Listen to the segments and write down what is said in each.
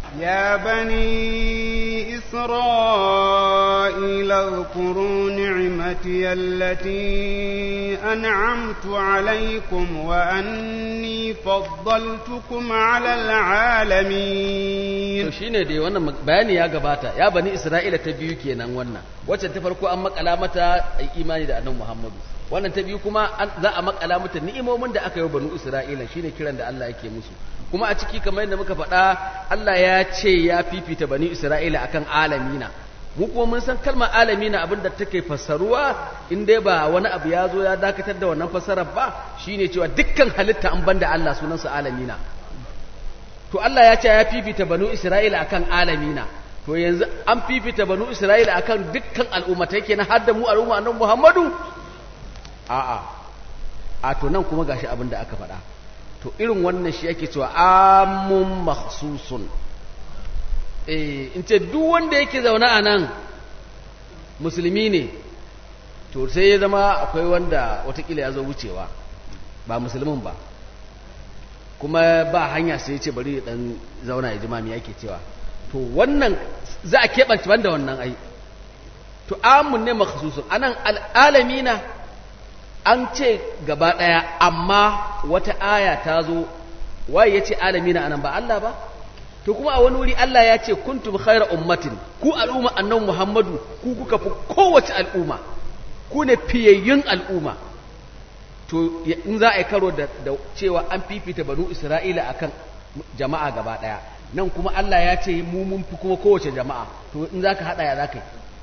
يا بني إسرائيل اذكروا نعمتي التي أنعمت عليكم وأني فضلتكم على to العالمين shine dai wannan bayani ya gabata ya bani isra'ila ta biyu kenan wannan wacce ta farko an makala mata ai imani da annabi muhammadu wannan ta biyu kuma an za a makala mata ni'imomin da aka yi wa banu isra'ila shine kiran da Allah yake musu kuma a ciki kamar yadda muka faɗa Allah ya ce ya fifita bani isra'ila akan alamina mu kuma mun san kalmar alamina abinda take fassaruwa in dai ba wani abu ya zo ya dakatar da wannan fassarar ba shine cewa dukkan halitta an banda Allah sunansa alamina to Allah ya ce ya fifita banu Isra'ila akan alamina to yanzu an fifita banu Isra'ila akan dukkan al'ummatai kenan har da mu al'umma annabi Muhammadu a'a a to nan kuma gashi abin da aka faɗa to irin wannan shi ake cewa amun makhsusun eh in ce duk wanda yake zaune a nan musulmi ne to sai ya zama akwai wanda watakila ya zo wucewa ba musulmin ba kuma ba hanya sai ya ce bari ya dan zauna ya ji ma me yake cewa to wannan za a keɓance banda wannan ai to amun ne makhsusun anan al'alamina an ce gaba ɗaya amma wata aya ta zo waye ya ce alamina anan ba Allah ba to kuma a wani wuri Allah ya ce kuntum khaira ummatin ku al'umma annabi Muhammadu ku kuka fi kowace al'umma ku ne fiyayyun al'umma to ya- in za a yi karo da, da cewa an fifita banu Isra'ila akan jama'a gaba ɗaya nan kuma Allah ya ce mu mun fi kuma kowace jama'a to in za ka haɗa ya za ka yi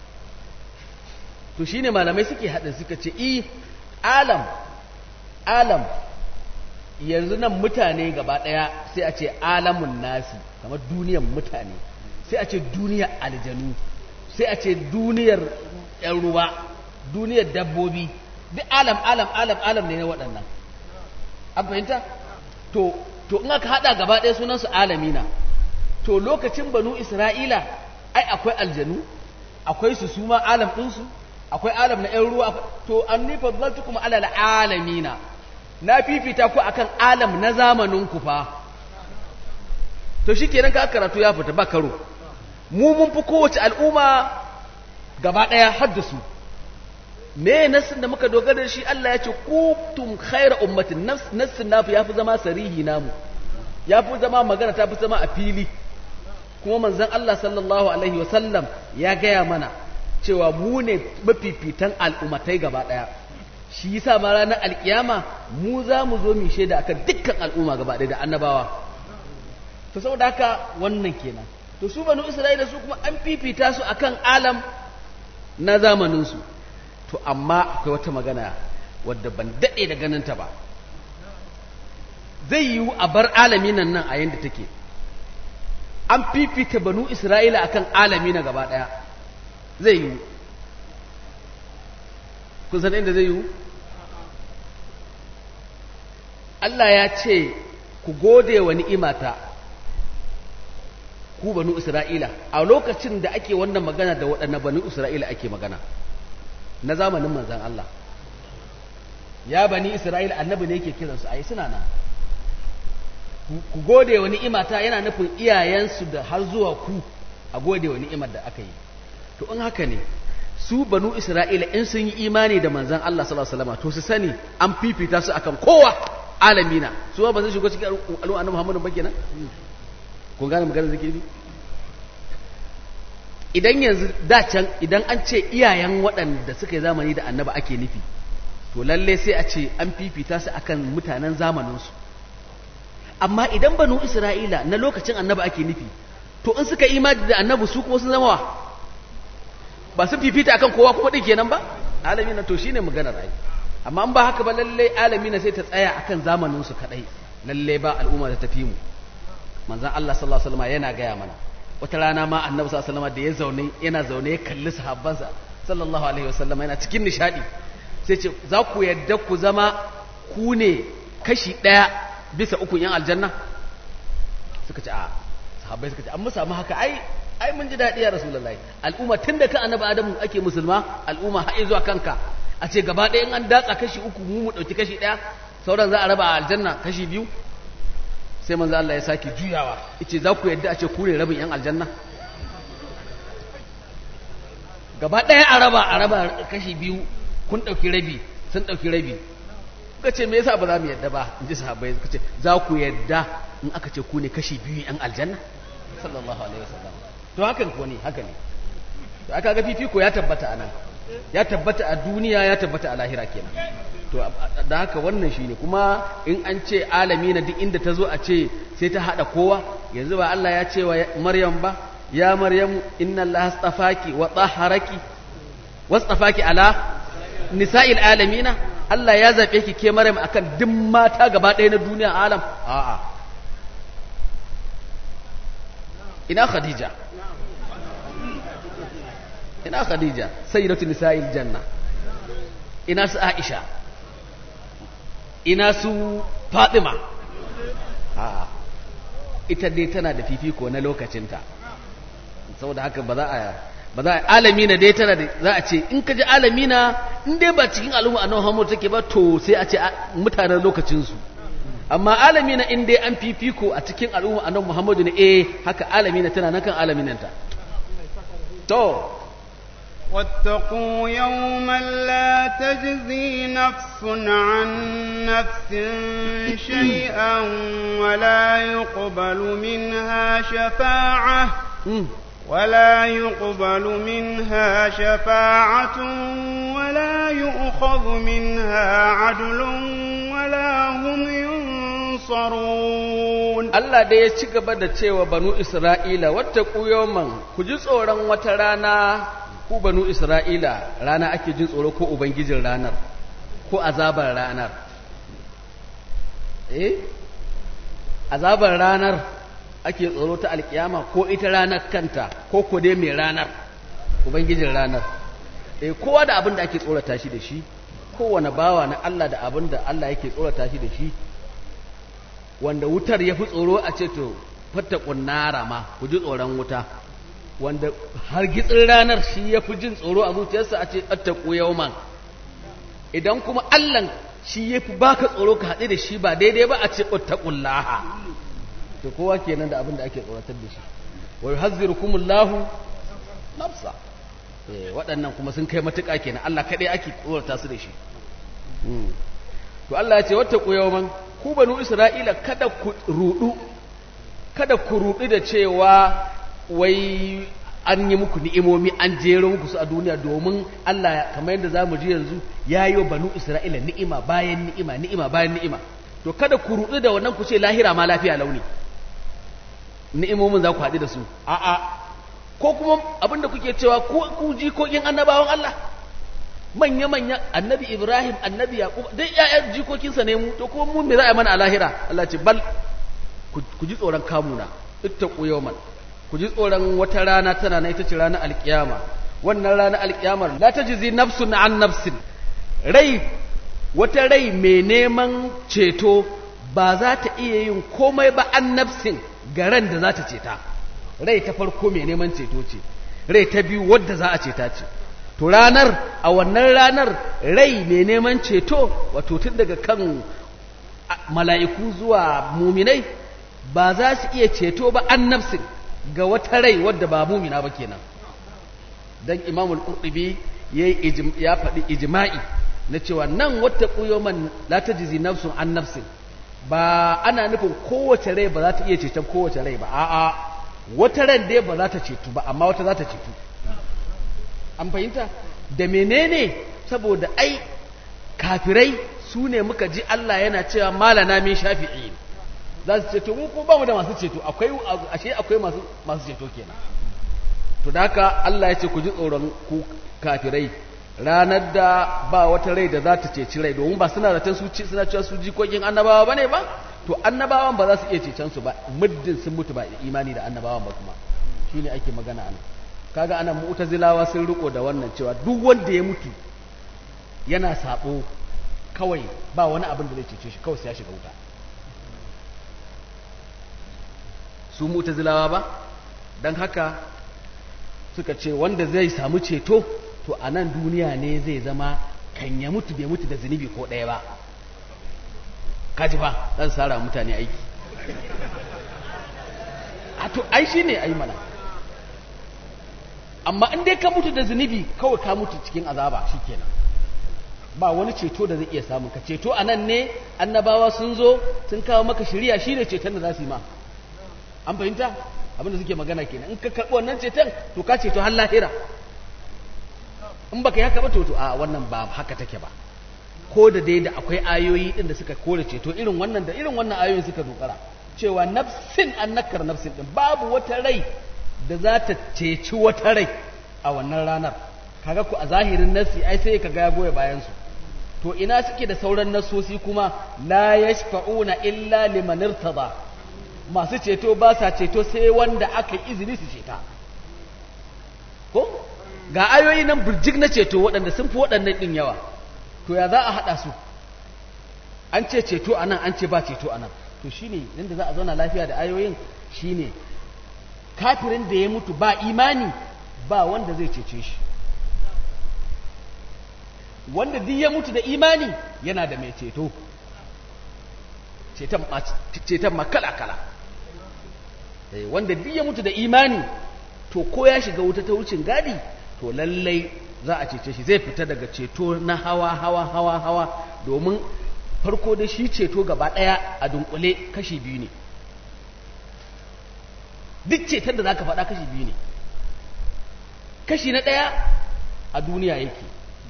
to shine malamai suke haɗa suka ce i alam alam yanzu nan mutane gaba ɗaya sai a ce alamun nasi kamar duniyar mutane sai a ce duniyar aljanu sai a ce duniyar ‘yan ruwa duniyar dabbobi duk alam alam alam alam ne na waɗannan an fahimta to to in aka haɗa gaba ɗaya sunansu alamina to lokacin banu isra'ila ai akwai aljanu akwai su suma alam ɗinsu akwai alam na ‘yan ruwa to an nifa zaltu kuma alal alamina na fifita ku akan alam na zamanin ku fa to shi kenan ka karatu ya fita ba karo mu mun fi kowace al'umma gaba ɗaya haddasu me nassin da muka dogara da shi Allah ya ce kuntum khaira ummatin Nas- nassin nafi ya fi zama sarihi namu ya fi zama magana ta fi zama a fili kuma manzon Allah sallallahu alaihi wasallam ya gaya mana cewa mu ne mafifitan al'ummatai gaba ɗaya shi yasa ma ranar alkiyama mu za mu zo mu shaida akan dukkan al'umma gaba ɗaya da annabawa to saboda haka wannan kenan to su banu isra'ila su kuma an fifita su akan alam na zamaninsu to amma akwai wata magana wadda ban daɗe da ganinta ba zai yiwu a bar alaminan nan a yadda take an fifita banu isra'ila akan alami na gaba ɗaya zai yiwu kun san inda zai yiwu Allah ya ce ku gode wa ni'imata ku banu Isra'ila a lokacin da ake wannan magana da waɗannan banu Isra'ila ake magana na zamanin manzan Allah ya bani Isra'ila annabi ne yake kiransu ai suna nan Ku- ku gode wa ni'imata yana nufin iyayensu da har zuwa ku a gode wa ni'imar da aka yi to in haka ne su banu Isra'ila in sun yi imani da manzan Allah sallallahu alaihi wasallam to su sani an fifita su akan kowa alamina su ba sun shigo cikin al'umma annabi Muhammadu ba kenan kun gane maganar zikiri idan yanzu da can idan an ce iyayen waɗanda suka yi zamani da annaba ake nufi to lalle sai a ce an fifita su akan mutanen zamaninsu amma idan banu isra'ila na lokacin annaba ake nufi to in suka imani da annabi su kuma sun zama wa ba sun fifita akan kowa kuma ɗin kenan ba alamina to shine maganar ai amma an ba haka ba lalle alamina sai ta tsaya akan zamaninsu kaɗai lalle ba al'umma da tafi mu manzan Allah sallallahu alaihi wasallam yana gaya mana wata rana ma annabi sallallahu alaihi wasallam da ya zaune yana zaune ya kalli sahabbansa sallallahu alaihi wasallam yana cikin nishadi sai ce za ku yadda ku zama ku ne kashi ɗaya bisa uku yan aljanna suka ce a sahabbai suka ce an mu samu haka ai ai mun ji daɗi ya rasulullahi al'umma tun da kan annabi adamu ake musulma al'umma har zuwa kanka a ce gaba ɗaya in an datsa kashi uku mu mu ɗauki kashi ɗaya sauran za a raba a aljanna kashi biyu sai manzo Allah ya sake juyawa yace za ku yadda a ce ku ne rabin yan aljanna gaba ɗaya a raba a raba kashi biyu kun ɗauki rabi sun ɗauki rabi kuka ce me yasa ba za mu yadda ba in ji sahabbai suka ce za ku yadda in aka ce ku ne kashi biyu yan aljanna sallallahu alaihi wasallam to hakan ko ne haka ne to aka ga fifiko ya tabbata anan ya tabbata a duniya ya tabbata a lahira kenan to da haka wannan shine kuma in an ce alami na duk inda ta zo a ce sai ta hada kowa yanzu ba Allah ya ce wa Maryam ba ya Maryam inna Allah astafaki wa tahharaki wastafaki ala nisa'il alamina Allah ya zabe ki ke Maryam akan duk mata gaba ɗaya na duniya alam a'a ina Khadija ina Khadija sayyidatu nisa'il janna ina su Aisha ina su Fatima a'a ita dai tana da fifiko na lokacinta saboda haka ba za a ba za a alamina dai tana da za a ce in ka ji alamina in dai ba cikin al'umma annabi Muhammad take ba to sai a ce mutanen lokacin su amma alamina in dai an fifiko a cikin al'umma annabi Muhammad ne eh haka alamina tana nan kan alaminanta to واتقوا يوما لا تجزي نفس عن نفس شيئا ولا يقبل منها شفاعة ولا يقبل منها شفاعة ولا يؤخذ منها عدل ولا هم ينصرون Allah da ya ci gaba da cewa banu Isra'ila wata yawman ku ji tsoron wata rana ku banu Isra'ila rana ake jin tsoro ko Ubangijin ranar ko azabar ranar eh azabar ranar ake tsoro ta alkiyama ko ita ranar kanta ko ko dai mai ranar Ubangijin ranar eh kowa da abin da ake tsorata shi da shi kowane bawa na Allah da abin da Allah yake tsorata shi da shi wanda wutar ya fi tsoro a ce to fatta ƙunnara ma ku ji tsoron wuta wanda har gitsin ranar shi ya fi jin tsoro a zuciyarsa a ce attaku yauman idan kuma allan shi ya fi baka tsoro ka haɗe da shi ba daidai ba a ce attaqullaha to kowa kenan da abin da ake tsoratar da shi wa yuhazzirukumullahu nafsa eh waɗannan kuma sun kai matuƙa kenan Allah kaɗai ake tsorata su da shi to Allah ya ce wattaqu yawman ku banu Isra'ila kada ku rudu kada ku rudu da cewa wai an yi muku ni'imomi an jero muku su a duniya domin Allah kamar yadda zamu ji yanzu ya yi wa banu Isra'ila ni'ima bayan ni'ima ni'ima bayan ni'ima to kada ku rudu da wannan ku ce lahira ma lafiya launi ni'imomin za ku haɗu da su a'a ko kuma abinda kuke cewa ku jikokin annabawan Allah manya-manya annabi Ibrahim annabi Yaqub dai ƴaƴan jikokinsa ne mu to kuma mu me za a yi mana a lahira Allah ce bal ku ji tsoron kamuna ittaqu yawman ku ji tsoron wata rana tana na ita ce ranar alkiyama wannan ranar alkiyamar la tajzi nafsun an nafsin rai wata rai mai neman ceto ba za ta iya yin komai ba an nafsin ga ran da za ta ceta rai ta farko mai neman ceto ce rai ta biyu wadda za a ceta ce to ranar a wannan ranar rai mai neman ceto wato tun daga kan mala'iku zuwa muminai ba za su iya ceto ba an nafsin ga wata rai wadda ba mumina ba kenan dan imamul qurtubi yayi ya faɗi ijma'i na cewa nan wata quyuman la tajzi nafsun an nafsin ba ana nufin kowace rai ba za ta iya ceton kowace rai ba a'a wata ran dai ba za ta cetu ba amma wata za ta cetu an fahimta da menene saboda ai kafirai su ne muka ji Allah yana cewa malana min shafi'i za su ceto mu ko ba mu da masu ceto akwai ashe akwai masu masu ceto kenan to da haka Allah ya ce ku ji tsoron ku kafirai ranar da ba wata rai da za ta ceci rai domin ba suna zaton su suna cewa su jikokin annabawa bane ba to annabawan ba za su iya cecen su ba muddin sun mutu ba imani da annabawan ba kuma shine ake magana anan kaga anan mu'tazilawa sun riko da wannan cewa duk wanda ya mutu yana sabo kawai ba wani abin da zai cece shi kawai sai ya shiga wuta su mu'tazilawa ba dan haka suka ce wanda zai samu ceto to a nan duniya ne zai zama kan ya mutu bai mutu da zunubi ko ɗaya ba kaji fa dan sara mutane aiki a to ai shi ne ai mana amma in dai ka mutu da zunubi kawai ka mutu cikin azaba shikenan ba wani ceto da zai iya samun ka ceto a nan ne annabawa sun zo sun kawo maka shiriya shi ne ceton da za su yi ma an fahimta abinda suke magana kenan in ka karɓi wannan ceton to ka ceto har lahira in baka yi haka ba to to a wannan ba haka take ba ko da dai da akwai ayoyi din da suka kore ceto irin wannan da irin wannan ayoyin suka dogara cewa nafsin annakar nafsin din babu wata rai da za ta ceci wata rai a wannan ranar kaga ku a zahirin nasi ai sai ka ga ya goye bayan su to ina suke da sauran nasosi kuma la yashfa'una illa liman irtada masu ceto ba sa ceto sai wanda aka izini su ceta ko ga ayoyi nan burjik na ceto waɗanda sun fi waɗannan ɗin yawa to ya za a haɗa su an ce ceto a nan an ce ba ceto a nan to shi ne inda za a zauna lafiya da ayoyin shi ne kafirin da ya mutu ba imani ba wanda zai cece shi wanda duk ya mutu da imani yana da mai ceto ceton makala-kala wanda duk ya mutu da imani to ko ya shiga wuta ta wucin gadi to lallai za a cece shi zai fita daga ceto na hawa hawa hawa hawa domin farko da shi ceto gaba ɗaya a dunkule kashi biyu ne duk ceton da za ka faɗa kashi biyu ne kashi na ɗaya a duniya yake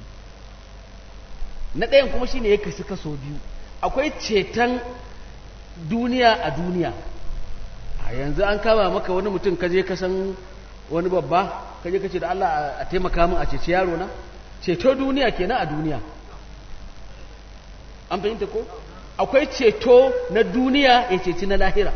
na ɗayan kuma shine ya kasu kaso biyu akwai ceton duniya a duniya a yanzu an kama maka wani mutum kaje ka san wani babba kaje ka ce da Allah a taimaka min a ceci yaro na ceto duniya kenan a duniya an fahimta ko akwai ceto na duniya ya ceci na lahira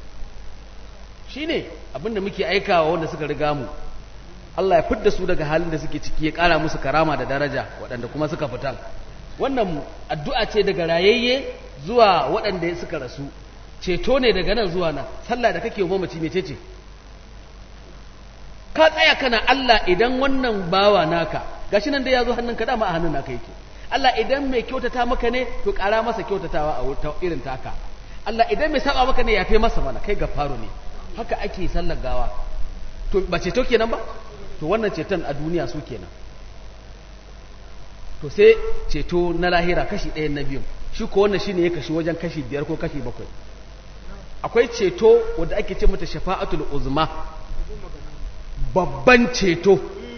shine abinda muke aikawa wanda suka riga mu Allah ya fidda su daga halin da suke ciki ya kara musu karama da daraja waɗanda kuma suka fita wannan addu'a ce daga rayayye zuwa waɗanda suka rasu ceto ne daga nan zuwa nan sallah da kake mamaci mece ce ka tsaya kana Allah idan wannan bawa naka gashi nan dai ya zo hannunka dama a hannun naka yake Allah idan mai kyautata maka ne to ƙara masa kyautatawa a wuta irin taka Allah idan mai saba maka ne ya fi masa mana kai faru ne haka ake sallar gawa to ba ceto kenan ba to wannan ceton a duniya su kenan to sai ceto na lahira kashi ɗaya na biyu shi ko wannan shine ya kashi wajen kashi biyar ko kashi bakwai akwai ceto wanda ake ce mata shafa'atul uzma babban ceto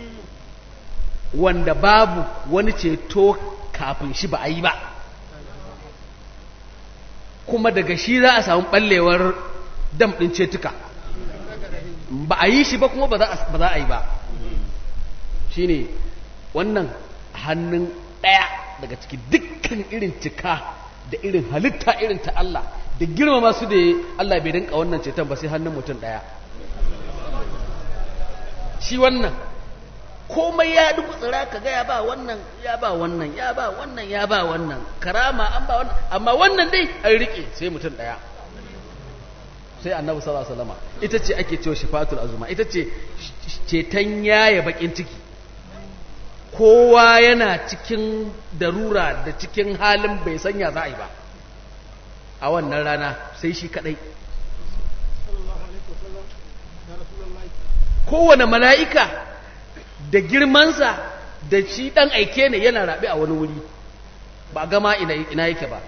wanda babu wani ceto kafin shi ba a yi ba kuma daga shi za a samu ɓallewar dam ɗin cetuka ba a yi shi ba kuma ba za a yi ba shi ne wannan hannun ɗaya daga ciki dukkan irin cika da irin halitta irin ta Allah da girmama su da Allah bai rinka wannan ceton ba sai hannun mutum ɗaya shi wannan komai ya dubu tsira ka ga ya ba wannan ya ba wannan ya ba wannan ya ba wannan karama an ba wannan amma wannan dai an rike sai mutum ɗaya sai annabi sallallahu alaihi wasallam ita ce ake cewa shifatul azuma ita ce ceton yaya bakin ciki kowa yana cikin darura da cikin halin bai sanya za a yi ba a wannan rana sai shi kadai kowane mala'ika da girmansa da shi ɗan aike ne yana raɓe a wani wuri ba gama ina yake ba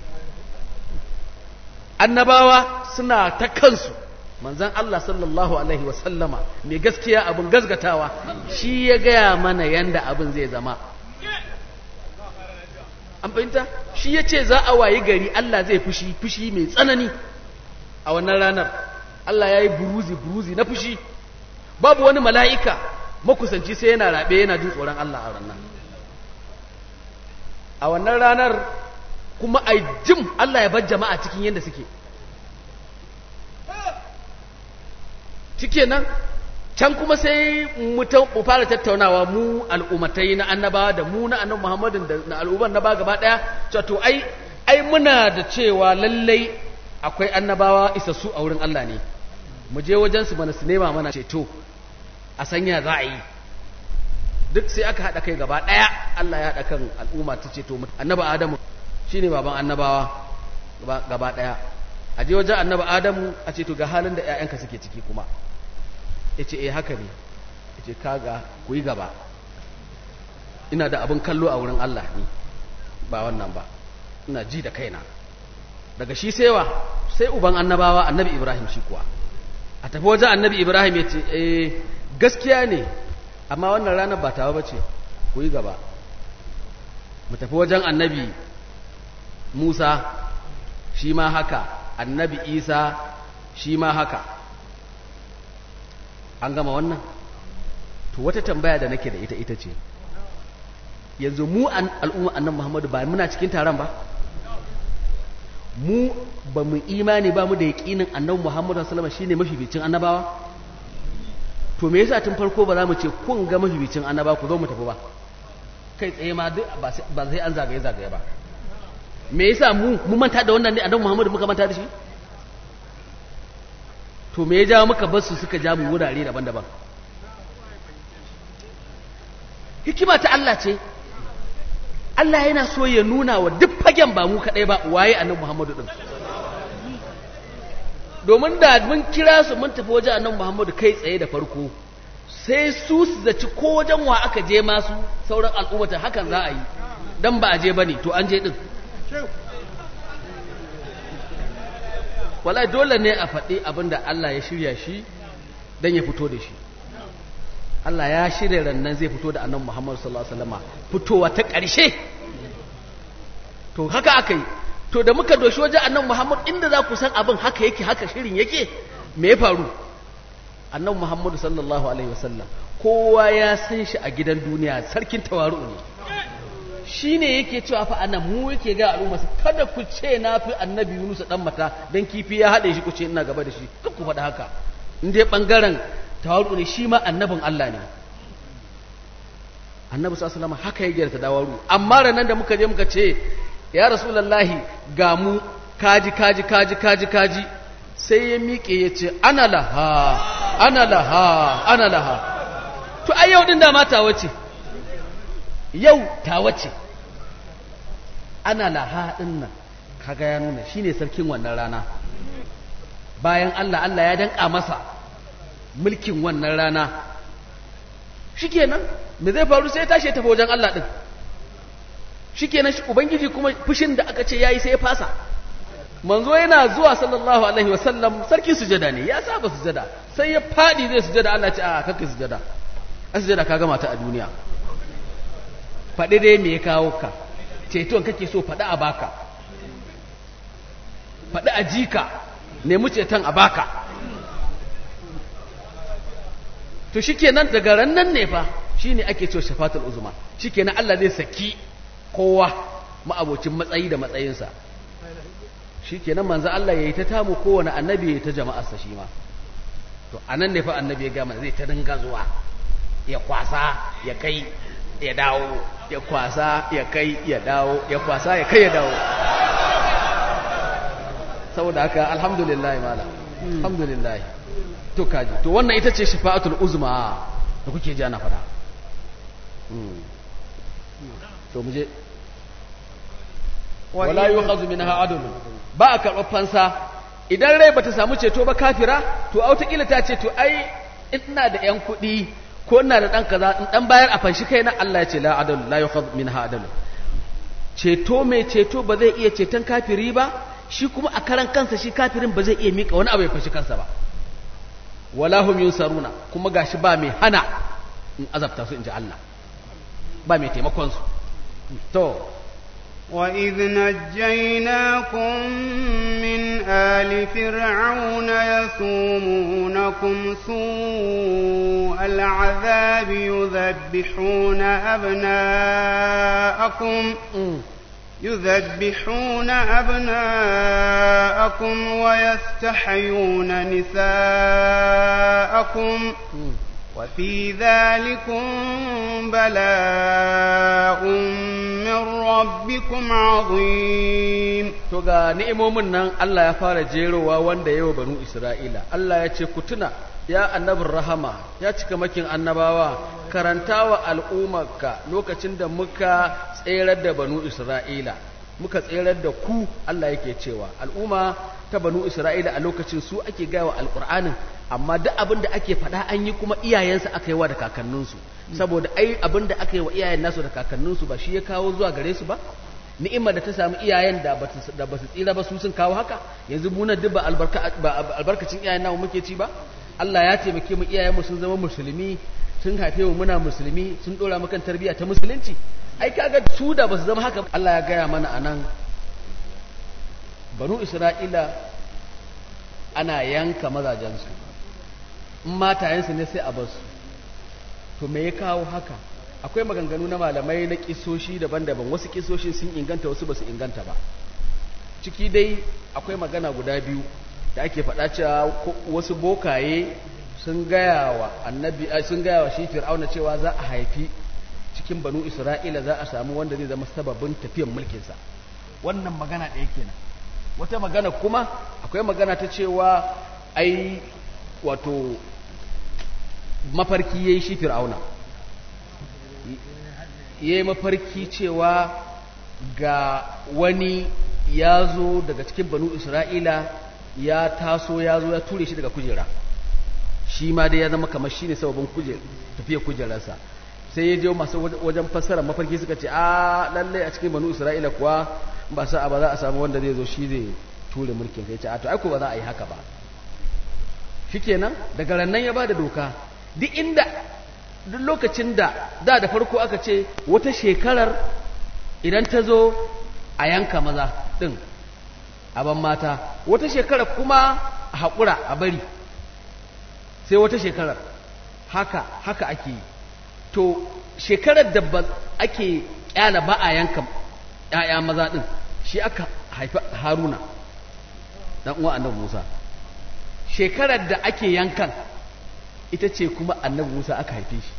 annabawa suna ta kansu manzan Allah sallallahu Alaihi wasallama mai gaskiya abin gazgatawa shi ya gaya mana yanda abin zai zama an fahimta shi ya ce za a wayi gari Allah zai fushi fushi mai tsanani a wannan ranar Allah ya yi buruzi buruzi na fushi babu wani mala'ika makusanci sai yana raɓe yana jin tsoron Allah a ranar a wannan ranar kuma a jim Allah ya bar jama'a cikin yadda suke cike nan can kuma sai mu fara tattaunawa mu al'ummatai na annabawa da mu na annabi Muhammadin da na al'umman na ba gaba daya to ai ai muna da cewa lallai akwai annabawa isassu a wurin Allah ne mu je wajen su mana su nema mana ceto a sanya za a yi duk sai aka haɗa kai gaba ɗaya Allah ya haɗa kan al'umma ta ceto annabi Adamu shine baban annabawa gaba ɗaya a je wajen annabi adamu a ce to ga halin da 'ya'yanka suke ciki kuma ya ce eh haka ne ya ce kaga ku yi gaba ina da abin kallo a wurin Allah ne ba wannan ba ina ji da kaina daga shi saiwa sai uban annabawa annabi ibrahim shi kuwa a tafi wajen annabi ibrahim ya ce eh gaskiya ne amma wannan ranar ba tawa ba ce ku yi gaba mu tafi wajen annabi musa shi ma haka annabi isa shi ma haka an gama wannan to wata tambaya da nake da ita ita ce yanzu mu al'umma annan muhammadu ba muna cikin taron ba mu ba mu imani ba mu da yaƙinin annabi muhammadu sallama shine mafificin annabawa to me yasa tun farko ba za mu ce kun ga mafificin annabawa ku zo mu tafi ba kai tsaye ma duk ba sai an zagaye zagaye ba me yasa mu mu manta da wannan ne annabi muhammadu muka manta da shi to me ya ja muka bar su suka ja mu wurare daban-daban hikima ta Allah ce Allah yana so ya nuna wa duk fagen ba mu kaɗai ba waye annabi Muhammadu ɗin domin da mun kira su mun tafi wajen annabi Muhammadu kai tsaye da farko sai su su zaci ko wajen wa aka je masu sauran al'ummata hakan za a yi dan ba a je bane to an je din wallahi dole ne a faɗi abinda Allah ya shirya shi dan ya fito da shi Allah ya shirya rannan zai fito da annabi Muhammad sallallahu alaihi wasallam fitowa ta ƙarshe to haka aka yi to da muka doshi wajen annabi Muhammad inda za ku san abin haka yake haka shirin yake me ya faru annabi Muhammad sallallahu alaihi wasallam kowa ya san shi a gidan duniya sarkin tawaru ne shine yake cewa fa anan mu yake ga al'umma kada ku ce na fi annabi Yunus dan mata dan kifi ya hade shi ku ce ina gaba da shi duk ku faɗa haka in dai bangaren tawaru ne shi ma annabin Allah ne annabi sallallahu alaihi haka ya gyarta dawaru amma ranan da muka je muka ce ya rasulullahi ga mu kaji kaji kaji kaji kaji sai ya miƙe ya ce ana laha ana laha ana laha to ai yau din da ma tawa ce yau tawa ce ana laha din nan kaga ya nuna shine sarkin wannan rana bayan Allah Allah ya danka masa mulkin wannan rana shikenan me zai faru sai tashi ya tafi wajen Allah din shikenan shi ubangiji kuma fushin da aka ce yayi sai ya fasa manzo yana zuwa sallallahu alaihi wasallam sarki sujada ne ya saba sujada sai ya fadi zai sujada Allah ce a kakka sujada a sujada ka gama ta a duniya faɗi dai me ya kawo ka ceton kake so faɗi a baka faɗi a jika nemi ceton a baka to shikenan daga ran nan ne fa shine ake cewa shafatul uzma shikenan Allah zai saki kowa ma'abocin matsayi da matsayinsa shikenan manzo Allah yayi ta tamu kowane annabi yayi ta jama'arsa shi ma to anan ne fa annabi ya gama zai ta dinga zuwa ya kwasa ya kai ya dawo ya kwasa ya kai ya dawo ya kwasa ya kai ya dawo saboda haka alhamdulillah mala alhamdulillah to kaji to wannan ita ce shafa'atul uzma da kuke ji ana fada to muje wala yu'khadhu minha adl ba a karɓar fansa idan rai bata samu ceto ba kafira to autakila ta ce to ai ina da yan kuɗi ko ina da ɗan kaza in ɗan bayar a fanshi kai na Allah ya ce la adal la yu'khadhu minha adl ceto mai ceto ba zai iya ceton kafiri ba shi kuma a karan kansa shi kafirin ba zai iya mika wani abu ya fashi kansa ba wala hum yunsaruna kuma gashi ba mai hana in azabta su inji Allah ba mai taimakon su to وإذ نجيناكم من آل فرعون يسومونكم سوء العذاب يذبحون أبناءكم يذبحون أبناءكم ويستحيون نساءكم وفي ذلكم بلاء من ربكم عظيم to ga ni'imomin nan Allah ya fara jerowa wanda yawa banu Isra'ila Allah ya ce ku tuna ya annabin rahama ya cika makin annabawa karantawa al'ummarka lokacin da muka tserar da banu Isra'ila muka tserar da ku Allah yake cewa al'umma ta banu isra'ila a lokacin su ake gawa alƙur'anin amma duk abin da ake faɗa an yi kuma iyayensa aka yi wa da kakanninsu saboda ai abin da aka yi wa iyayen nasu da kakanninsu ba shi ya kawo zuwa gare su ba ni'imar da ta samu iyayen da ba su tsira ba su sun kawo haka yanzu muna duk ba albarkacin iyayen namu muke ci ba Allah ya taimake mu iyayenmu sun zama musulmi sun haife mu muna musulmi sun dora mu kan tarbiyya ta musulunci ai kaga su da ba su zama haka Allah ya gaya mana anan banu Isra'ila ana yanka mazajensu in matayensu ne sai a basu to me ya kawo haka akwai maganganu na malamai na kisoshi daban-daban wasu kisoshin sun inganta wasu ba su inganta ba ciki dai akwai magana guda biyu da ake faɗa cewa wasu bokaye sun gaya wa annabi sun gaya wa shi fir'auna cewa za a haifi cikin banu isra'ila za a samu wanda zai zama sababin tafiyan mulkinsa wannan magana ɗaya kenan wata magana kuma akwai magana ta cewa ai wato mafarki yayi shi fir'auna ya yi mafarki cewa ga wani ya zo daga cikin banu isra'ila ya taso ya zo ya ture shi daga kujera shi ma dai ya zama kamar shi ne sababin tafiya kujerarsa sai ya je masu wajen fassara mafarki suka ce a lallai a cikin banu isra'ila kuwa ba sa ba za a samu wanda zai zo shi zai ture mulkin kai ce a to aiko ba za a yi haka ba shikenan daga rannan ya ba da doka duk inda duk lokacin da da da farko aka ce wata shekarar idan ta zo a yanka maza ɗin a ban mata wata shekarar kuma a haƙura a bari sai wata shekarar haka haka ake yi to shekarar da ba ake kyala ba a yanka ‘ya'ya maza ɗin shi aka haifi haruna ɗan uwa annabi musa shekarar da ake yankan ita ce kuma annabi musa aka haife shi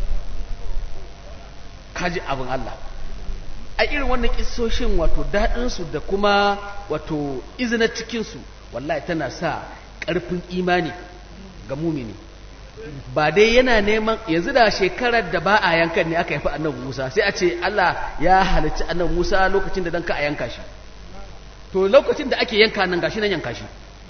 kaji abin Allah a irin wannan kisoshin wato daɗinsu da kuma wato izina cikinsu wallahi tana sa ƙarfin imani ga mumini ba dai yana neman yanzu da shekarar da ba a yankan ne aka haifi annabi Musa sai a ce Allah ya halicci annabi Musa lokacin da dan ka a yanka shi to lokacin da ake yanka nan gashi nan yanka shi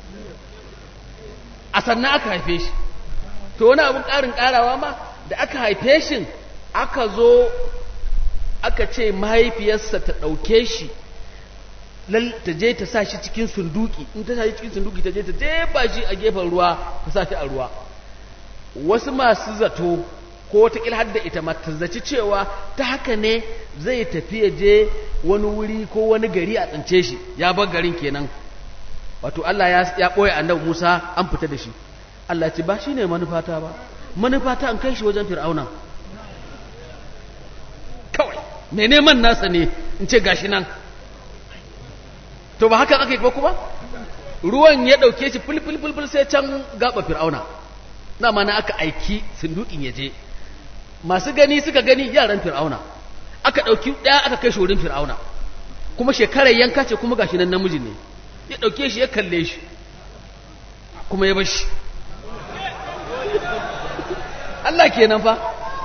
a sannan aka haife shi to wani abin ƙarin ƙarawa ma da aka haife shi aka zo aka ce mahaifiyarsa ta ɗauke shi ta je ta sa shi cikin sunduki in ta sa shi cikin sunduki ta je ta jefa shi a gefen ruwa ta sa shi a ruwa wasu masu zato ko wata har da ita mata zaci cewa ta haka ne zai tafi ya je wani wuri ko wani gari a tsince shi ya bar garin kenan wato Allah ya ɓoye annabi Musa an fita da shi Allah ya ce ba shine manufata ba manufata an kai shi wajen fir'auna kawai mai neman nasa ne in ce gashi nan to ba haka aka yi ba kuma ruwan ya ɗauke shi fulfulfulful sai can gaba fir'auna na mana aka aiki sundukin ya je masu gani suka gani yaran fir'auna aka ɗauki ɗaya aka kai shi wurin fir'auna kuma shekarar yanka ce kuma gashi nan namiji ne ya ɗauke shi ya kalle shi kuma ya bashi Allah kenan fa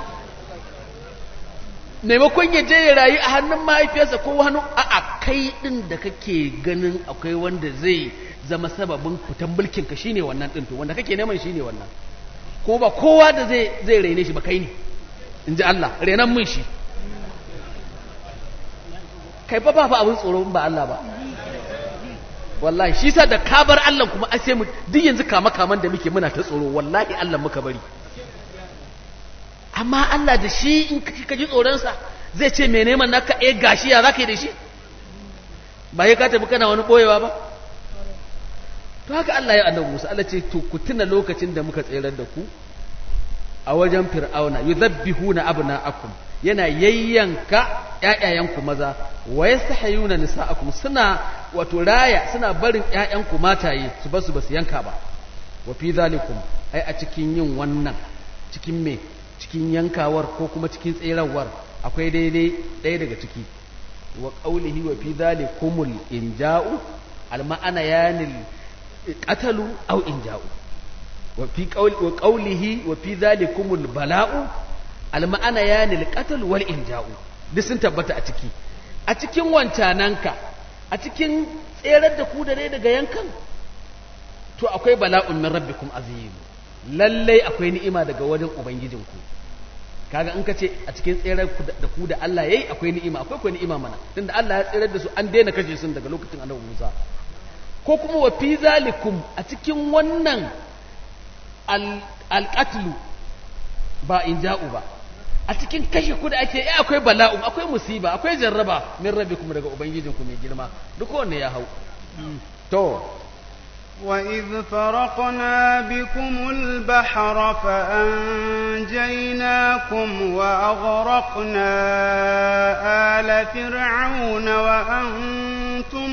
maimakon ya je ya rayu a hannun mahaifiyarsa ko hannu a kai ɗin da kake ganin akwai wanda zai zama sababin fitan mulkinka shine wannan ɗin to wanda kake neman shine wannan ko ba kowa da zai zai raine shi ba kai ne in ji Allah renan mun shi kai fa ba fa abin tsoro ba Allah ba wallahi shi sa da ka bar Allah kuma a sai mu duk yanzu kama kaman da muke muna ta tsoro wallahi Allah muka bari amma Allah da shi in ka ji tsoronsa zai ce mai neman naka eh gashi ya zaka yi da shi ba ya ka tafi kana wani boyewa ba to haka Allah ya annabi Musa Allah ce to ku tuna lokacin da muka tsayar da ku a wajen fir'auna yuzabbihuna abna'akum yana yayyanka ƴaƴayenku maza wa yastahiyuna nisa'akum suna wato raya suna barin ƴaƴanku mataye su basu basu yanka ba wa fi zalikum ai a cikin yin wannan cikin me cikin yankawar ko kuma cikin tserawar akwai daidai ɗaya daga ciki wa qaulihi wa fi zalikumul inja'u al ma'ana yanil qatalu aw inja'u wa fi qawli wa qawlihi wa fi zalikumul bala'u al ma'ana yanil qatl wal inja'u duk sun tabbata a ciki a cikin wancananka a cikin tserar da ku da ne daga yankan to akwai bala'un min rabbikum azim lallai akwai ni'ima daga wajen ubangijinku kaga in ka ce a cikin tsere da ku da Allah yayi akwai ni'ima akwai ko ni'ima mana tunda Allah ya tsere da su an daina kashe su daga lokacin Annabi Musa ko kuma wa fi zalikum a cikin wannan alqatlu ba in ja'u ba a cikin kashe ku da ake yi akwai bala'u akwai musiba akwai jarraba min rabbikum daga ubangijinku mai girma duk wanda ya hau to وإذ فرقنا بكم البحر فأنجيناكم وأغرقنا آل فرعون وأنتم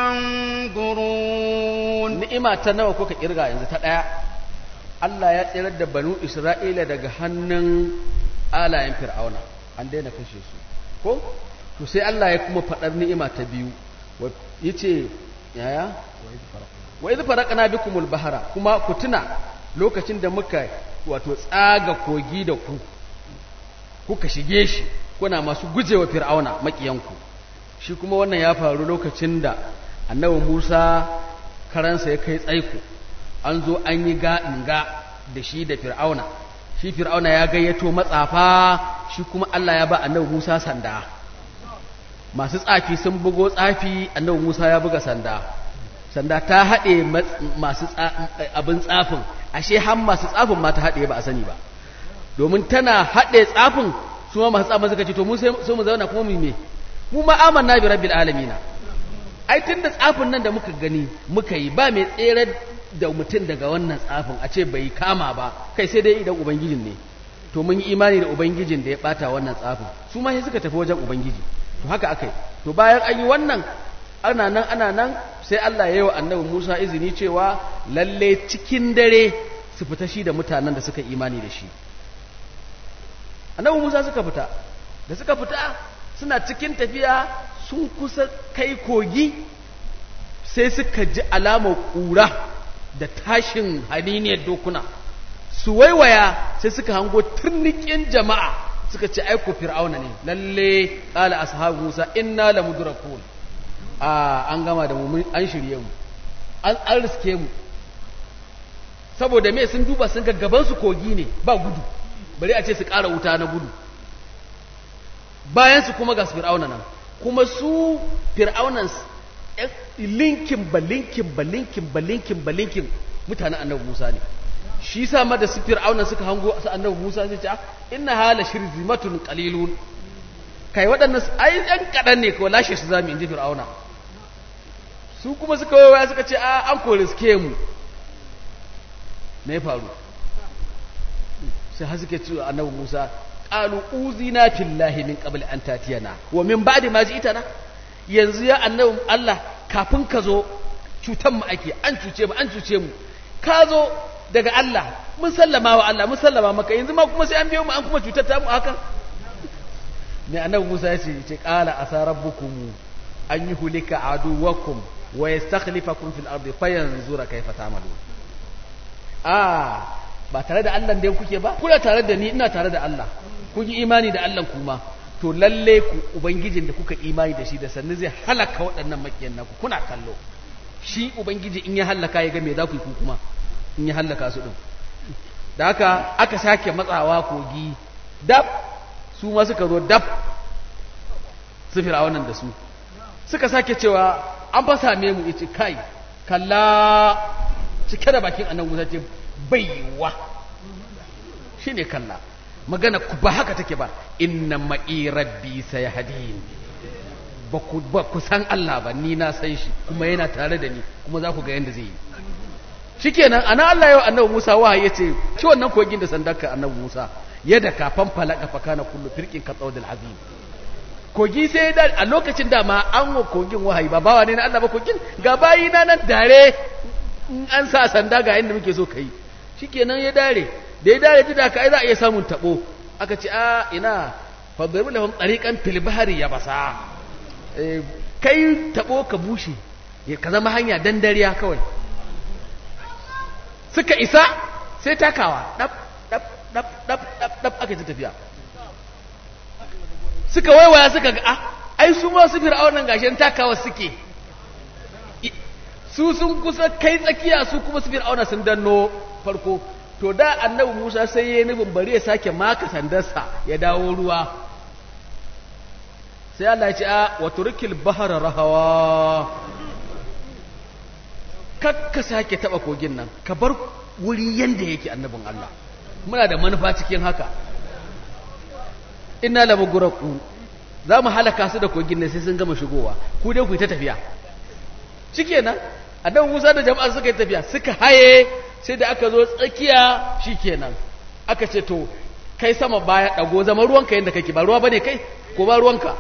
تنظرون ni'ima ta nawa kuka kirga yanzu ta daya Allah ya tsirar da banu Isra'ila daga hannun alayen fir'auna an daina kashe su ko to sai Allah ya kuma faɗar ni'ima ta biyu yace yaya wa idh faraqna bikumul bahra kuma ku tuna lokacin da muka wato tsaga kogi da ku kuka shige shi kuna masu gujewa fir'auna makiyanku shi kuma wannan ya faru lokacin da annabi Musa karansa ya kai tsaiko an zo an yi ga'inga da shi da fir'auna shi fir'auna ya gayyato matsafa shi kuma Allah ya ba annabi Musa sanda masu tsafi sun bugo tsafi annabi Musa ya buga sanda sanda ta haɗe masu abin tsafin ashe har masu tsafin ma ta haɗe ba a sani ba domin tana haɗe tsafin su ma masu tsafin suka ce to mu sai mu zauna kuma mu me mu ma amanna bi rabbil alamin ai tunda tsafin nan da muka gani muka yi ba mai tsere da mutum daga wannan tsafin a ce bai kama ba kai sai dai idan ubangijin ne to mun yi imani da ubangijin da ya bata wannan tsafin su ma sai suka tafi wajen ubangiji to haka akai to bayan an yi wannan ana nan ana nan sai Allah ya yi wa annabi Musa izini cewa lalle cikin dare su fita shi da mutanen da suka imani da shi annabi Musa suka fita da suka fita suna cikin tafiya sun kusa kai kogi sai suka ji alamar ƙura da tashin haniniyar dokuna su waiwaya sai suka hango turnikin jama'a suka ce aiko fir'auna ne lalle qala ashabu musa inna lamudrakun a an gama da mu an shirye mu an an riske mu saboda me sun duba sun ga gaban su kogi ne ba gudu bari a ce su ƙara wuta na gudu bayan su kuma ga fir'auna nan kuma su fir'aunan linkin ba linkin ba linkin ba linkin ba linkin mutanen annabi Musa ne shi sa ma da su fir'auna suka hango su annabi Musa sai ce inna hala shirzimatun qalilun kai waɗannan ai ɗan kaɗan ne kawai lashe su zamu inji fir'auna su kuma suka waya suka ce a an kore suke mu me faru sai har suke ce annabi Musa qalu uzina fillahi min qabl an tatiyana wa min ba'di ma ji'tana yanzu ya annabi Allah kafin ka zo cutan mu ake an cuce mu an cuce mu ka zo daga Allah mun sallama wa Allah mun sallama maka yanzu ma kuma sai an biyo mu an kuma cutar ta mu haka ne annabi Musa ya ce ce qala asa rabbukum an yuhlika aduwakum wa yastakhlifakum fil ardi fayanzura kayfa ta'malun ah ba tare da Allah da kuke ba kuna tare da ni ina tare da Allah kun yi imani da Allah kuma to lalle ku ubangijin da kuka imani da shi da sannu zai halaka waɗannan makiyan naku kuna kallo shi ubangiji in ya halaka ya ga me za ku yi ku kuma in ya halaka su din da haka aka sake matsawa kogi dab su ma suka zo dab su fir'aunan da su suka sake cewa an fa same mu yace kai kalla cike da bakin annabi Musa ce baiwa shine kalla magana ku ba haka take ba inna ma'i rabbi sayahdin ba ku ba ku san Allah ba ni na san shi kuma yana tare da ni kuma za ku ga yanda zai yi shikenan ana Allah yau annabi Musa wahayi yace ci wannan kogin da sandarka annabi Musa yadda kafan falaka fakana kullu firqin ka tsawdil azim kogi sai da a lokacin da ma an wa kogin wahayi ba bawa ne na Allah ba kogin ga bayi na nan dare in an sa sanda ga inda muke so kai shikenan ya dare da ya dare da ka ai za a iya samun tabo aka ce a ina fadribu lahum tariqan fil bahri yabasa kai tabo ka bushe ka zama hanya dan dariya kawai suka isa sai takawa dab dab dab dab dab dab aka ta tafiya suka waiwaya suka ga ah ai su ma su fir'aunan gashin takawa suke su sun kusa kai tsakiya su kuma su fir'auna sun danno farko to da annabi Musa sai ya nufin bari ya sake maka sandarsa ya dawo ruwa sai Allah ya ce a wa turkil bahara rahawa kakka sake taba kogin nan ka bar wuri yanda yake annabin Allah muna da manufa cikin haka inna la muguraku za mu halaka su da kogin nan sai sun gama shigowa ku dai ku yi ta tafiya shikenan annabi Musa da jama'a suka yi tafiya suka haye sai da aka zo tsakiya shikenan aka ce to kai sama baya dago zama ruwanka yanda kake ba ruwa bane kai ko ba ruwanka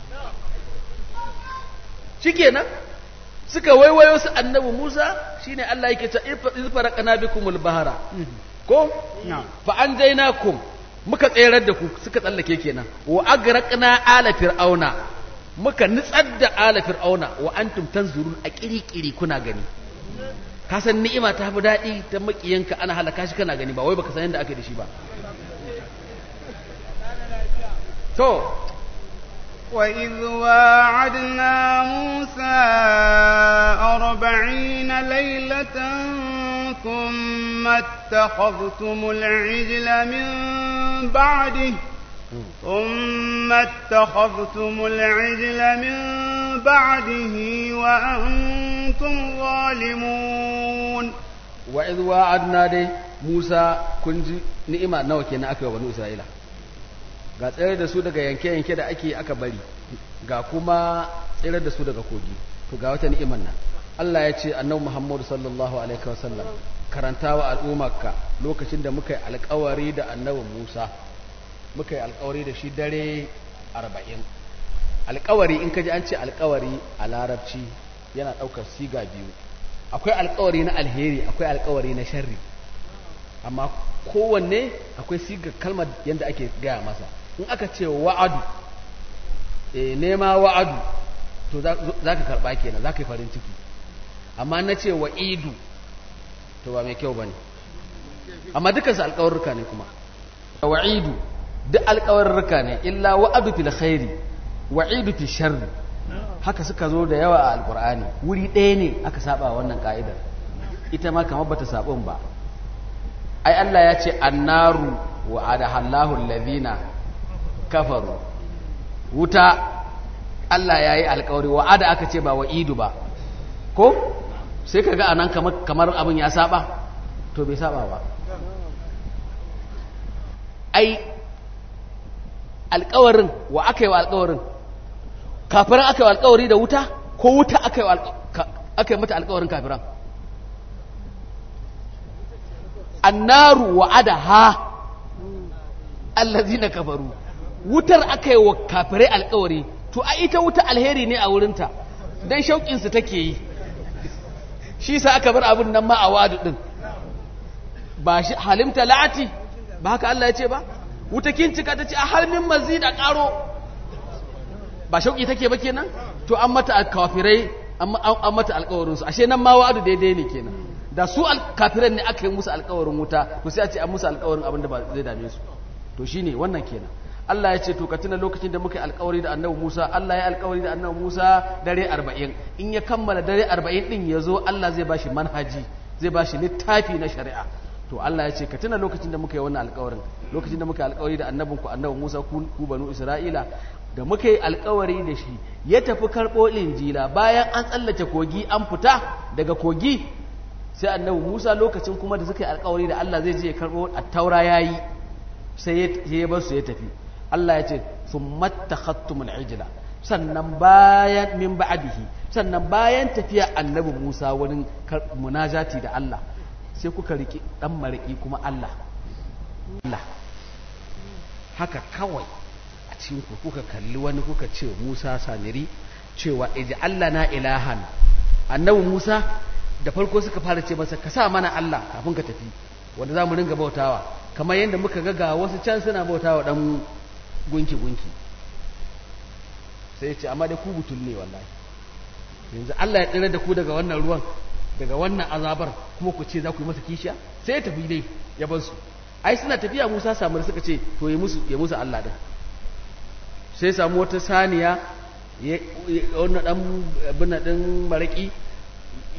shikenan suka waiwayo su annabi Musa shine Allah yake ta izfaraqana bikumul bahara ko fa anjaynakum muka tserar da ku suka tsallake kenan wa agraqna ala fir'auna muka nitsar da ala fir'auna wa antum tanzurun a kirikiri kuna gani ka san ni'ima ta fi daɗi ta makiyanka ana halaka shi kana gani ba wai baka san yadda aka da shi ba to وإذ واعدنا موسى أربعين ليلة ثم اتخذتم العجل من بعده ثم اتخذتم العجل من بعده وأنتم ظالمون وإذ وعدنا دي موسى كنت نئمة نوكي أكي وبنو إسرائيل ga tsere da su daga yanke-yanke da ake aka bari ga kuma tsere da su daga kogi to ga wata ni'imar nan Allah ya ce annabi Muhammadu sallallahu alaihi wasallam karantawa al'ummarka lokacin da muka yi alkawari da annabi Musa muka yi alkawari da shi dare arba'in alkawari in ka ji an ce alkawari a larabci yana ɗaukar siga biyu akwai alkawari na alheri akwai alkawari na sharri amma kowanne akwai sigar kalmar yadda ake gaya masa in aka ce wa'adu e nema wa'adu to za ka karɓa kenan za ka yi farin ciki amma na ce wa'idu to ba mai kyau ba ne amma dukansu alkawarruka ne kuma wa'idu duk alkawarruka ne illa wa'adu fil khairi wa'idu fil sharri haka suka zo da yawa a alkur'ani wuri ɗaya ne aka saba wannan ka'idar ita ma kamar bata sabon ba ai Allah ya ce annaru wa adahallahu allazina kafaru wuta Allah ya yi alkawari wa ada aka ce ba wa idu ba ko sai kaga anan kamar kamar abin ya saba to bai saba ba ai alkawarin wa aka yi wa alkawarin kafiran aka yi wa alkawari da wuta ko wuta aka yi mata alkawarin kafiran annaru wa'ada ha allazina kafaru wutar aka yi wa kafirai alkawari to a ita wuta alheri ne a wurinta don shauƙinsu take yi shi sa aka bar abin nan ma a wadu ɗin ba shi halimta la'ati ba haka Allah ya ce ba wuta kincika ta ce a halmin mazid a ƙaro ba shauƙi take ba kenan to an mata kafirai an mata alkawarinsu ashe nan ma wa'adu daidai ne kenan da su kafiran ne aka yi musu alkawarin wuta to sai a ce an musu alkawarin abin da ba zai dame su to shine wannan kenan Allah ya ce to ka tuna lokacin da muka yi alkawari da annabi Musa Allah ya alkawari da annabi Musa dare 40 in ya kammala dare 40 din ya zo Allah zai bashi manhaji zai bashi littafi na shari'a to Allah ya ce ka tuna lokacin da muka yi wannan alkawarin lokacin da muka yi alkawari da annabinku annabi Musa ku banu Isra'ila da muka yi alkawari da shi ya tafi karɓo injila bayan an tsallake kogi an fita daga kogi sai annabi Musa lokacin kuma da suka yi alkawari da Allah zai je ya karbo at-taura yayi sai ya bar su ya tafi Allah ya ce thumma takhattumul ijla sannan bayan min ba'dihi sannan bayan tafiya annabi Musa wurin munajati da Allah sai kuka riki dan mariki kuma Allah Allah haka kawai a cikin ku kuka kalli wani kuka ce Musa samiri cewa ij'al na ilahan annabi Musa da farko suka fara ce masa ka sa mana Allah kafin ka tafi wanda za mu ringa bautawa kamar yadda muka ga ga wasu can suna bautawa dan gunki gunki sai ya ce amma dai ku butul ne wallahi yanzu Allah ya tsira da ku daga wannan ruwan daga wannan azabar kuma ku ce za ku yi masa kishiya sai ya tafi dai ya bar su ai suna tafiya Musa samar suka ce to ya musu ya musu Allah din sai samu wata saniya ya wannan dan abin din maraki